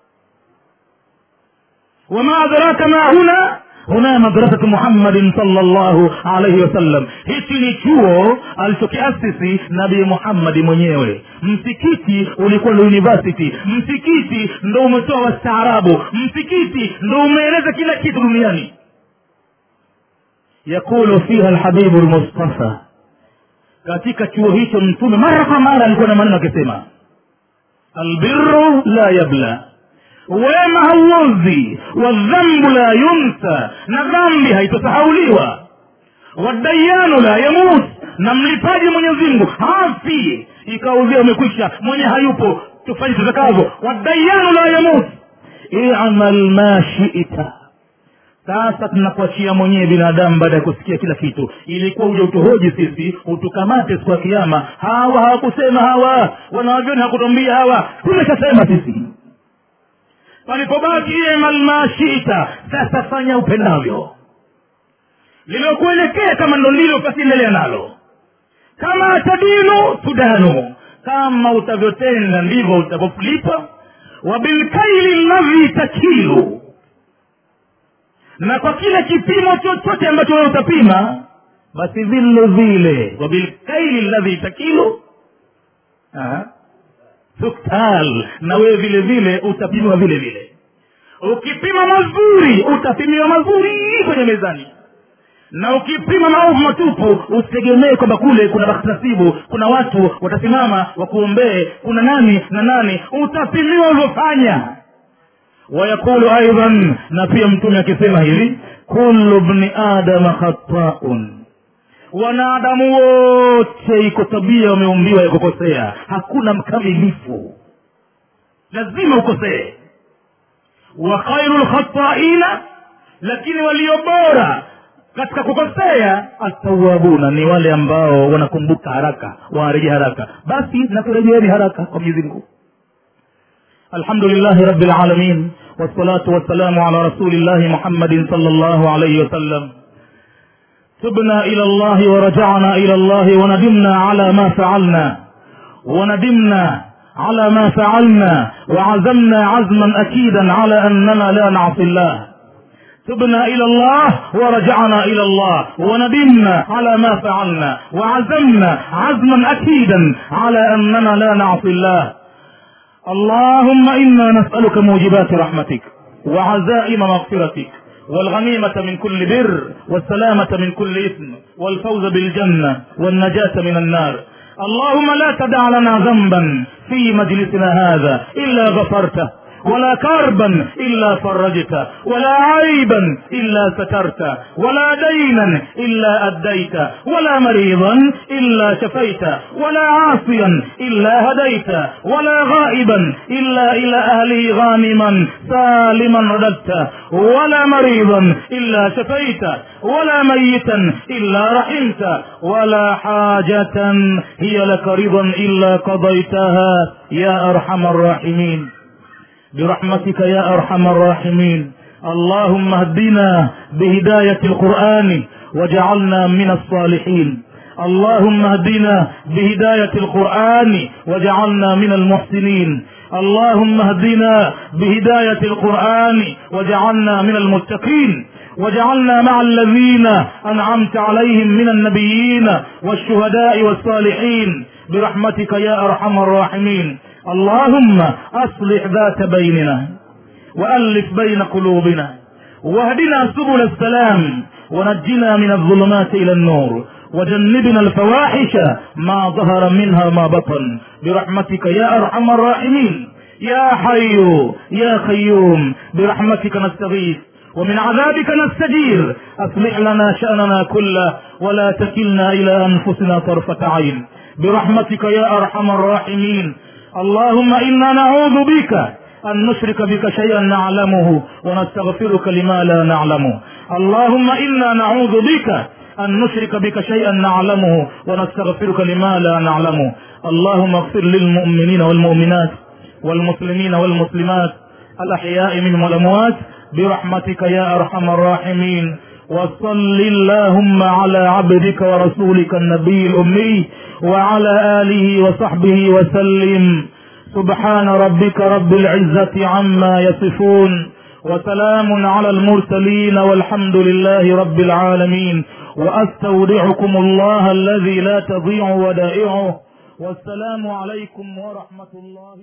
wama adraka ma huna huna madrasatu muhammadin salllahu alaihi wasallam hichi ni chuo alichokiasisi nabii muhammadi mwenyewe msikiti ulikuwa ni university msikiti ndo umetoa wastaarabu msikiti ndo umeeleza kila kitu duniani yakulu fiha lhabibu lmustafa katika chuo hicho mtume mara kwa mara alikuwa na maneno akisema albiru la yabla wema hauozi wadhambu la yunsa na dhambi haitosahauliwa wadayanu la yamut na mlipaji mwenyezi mungu hafi ikauzia umekwisha mwenye hayupo tufanye tutakavyo wadayanu la yamut imal ma shita sasa tunakuachia mwenyewe binadamu baada ya kusikia kila kitu ilikuwa uja utuhoji sisi utukamate siku ya kiama hawa hawakusema hawa wanawavyoni hakutwambia hawa tumeshasema sisi palipobaki imal ma shita sasa fanya upendavyo lilokuelekea kama ndo lilo basiendelea nalo kama tadinu tudanu kama utavyotenda ndivyo utavyolipa wabilkaili ladhi takilu na kwa kile kipimo chochote ambacho wewe utapima basi vile vile wabilkaili ladhi takilu tuktal na wewe vile vile utapimiwa vile vile ukipima mazuri utapimiwa mazuri kwenye mezani na ukipima maovu matupu usitegemee kwamba kule kuna bakhtasibu kuna watu watasimama wakuombee kuna nani na nani utapimiwa ulivyofanya wayaqulu aidan na pia mtume akisema hivi kullu bni adama khataun wanadamu wote iko tabia wameumbiwa ya kukosea hakuna mkamilifu lazima ukosee wa khairu lkhataina lakini walio bora katika kukosea atawabuna ni wale ambao wanakumbuka haraka wanarejea haraka basi nakurejeeni haraka kwa mwenyezi mungu alhamdulillahi rabi lalamin wassalatu wassalamu ala rasulillahi muhammadin sal llahu alaihi wasallam تبنا إلى الله ورجعنا إلى الله وندمنا على ما فعلنا وندمنا على ما فعلنا وعزمنا عزما أكيدا على أننا لا نعصي الله تبنا إلى الله ورجعنا إلى الله وندمنا على ما فعلنا وعزمنا عزما أكيدا على أننا لا نعصي الله اللهم إنا نسألك موجبات رحمتك وعزائم مغفرتك والغنيمة من كل بر والسلامة من كل إثم والفوز بالجنة والنجاة من النار اللهم لا تدع لنا ذنبا في مجلسنا هذا إلا غفرته ولا كربا إلا فرجته ولا عيبا إلا سترته ولا دينا إلا أديت ولا مريضا إلا شفيت ولا عاصيا إلا هديت ولا غائبا إلا إلى أهله غانما سالما رددت ولا مريضا إلا شفيت ولا ميتا إلا رحمت ولا حاجة هي لك رضا إلا قضيتها يا أرحم الراحمين برحمتك يا ارحم الراحمين اللهم اهدنا بهدايه القران وجعلنا من الصالحين اللهم اهدنا بهدايه القران وجعلنا من المحسنين اللهم اهدنا بهدايه القران وجعلنا من المتقين وجعلنا مع الذين انعمت عليهم من النبيين والشهداء والصالحين برحمتك يا ارحم الراحمين اللهم اصلح ذات بيننا والف بين قلوبنا واهدنا سبل السلام ونجنا من الظلمات الى النور وجنبنا الفواحش ما ظهر منها ما بطن برحمتك يا ارحم الراحمين يا حي يا قيوم برحمتك نستغيث ومن عذابك نستجير اصلح لنا شاننا كله ولا تكلنا الى انفسنا طرفه عين برحمتك يا ارحم الراحمين اللهم انا نعوذ بك ان نشرك بك شيئا نعلمه ونستغفرك لما لا نعلمه اللهم انا نعوذ بك ان نشرك بك شيئا نعلمه ونستغفرك لما لا نعلمه اللهم اغفر للمؤمنين والمؤمنات والمسلمين والمسلمات الاحياء منهم والاموات برحمتك يا ارحم الراحمين وصل اللهم على عبدك ورسولك النبي الامي وعلى اله وصحبه وسلم سبحان ربك رب العزه عما يصفون وسلام على المرسلين والحمد لله رب العالمين واستودعكم الله الذي لا تضيع ودائعه والسلام عليكم ورحمه الله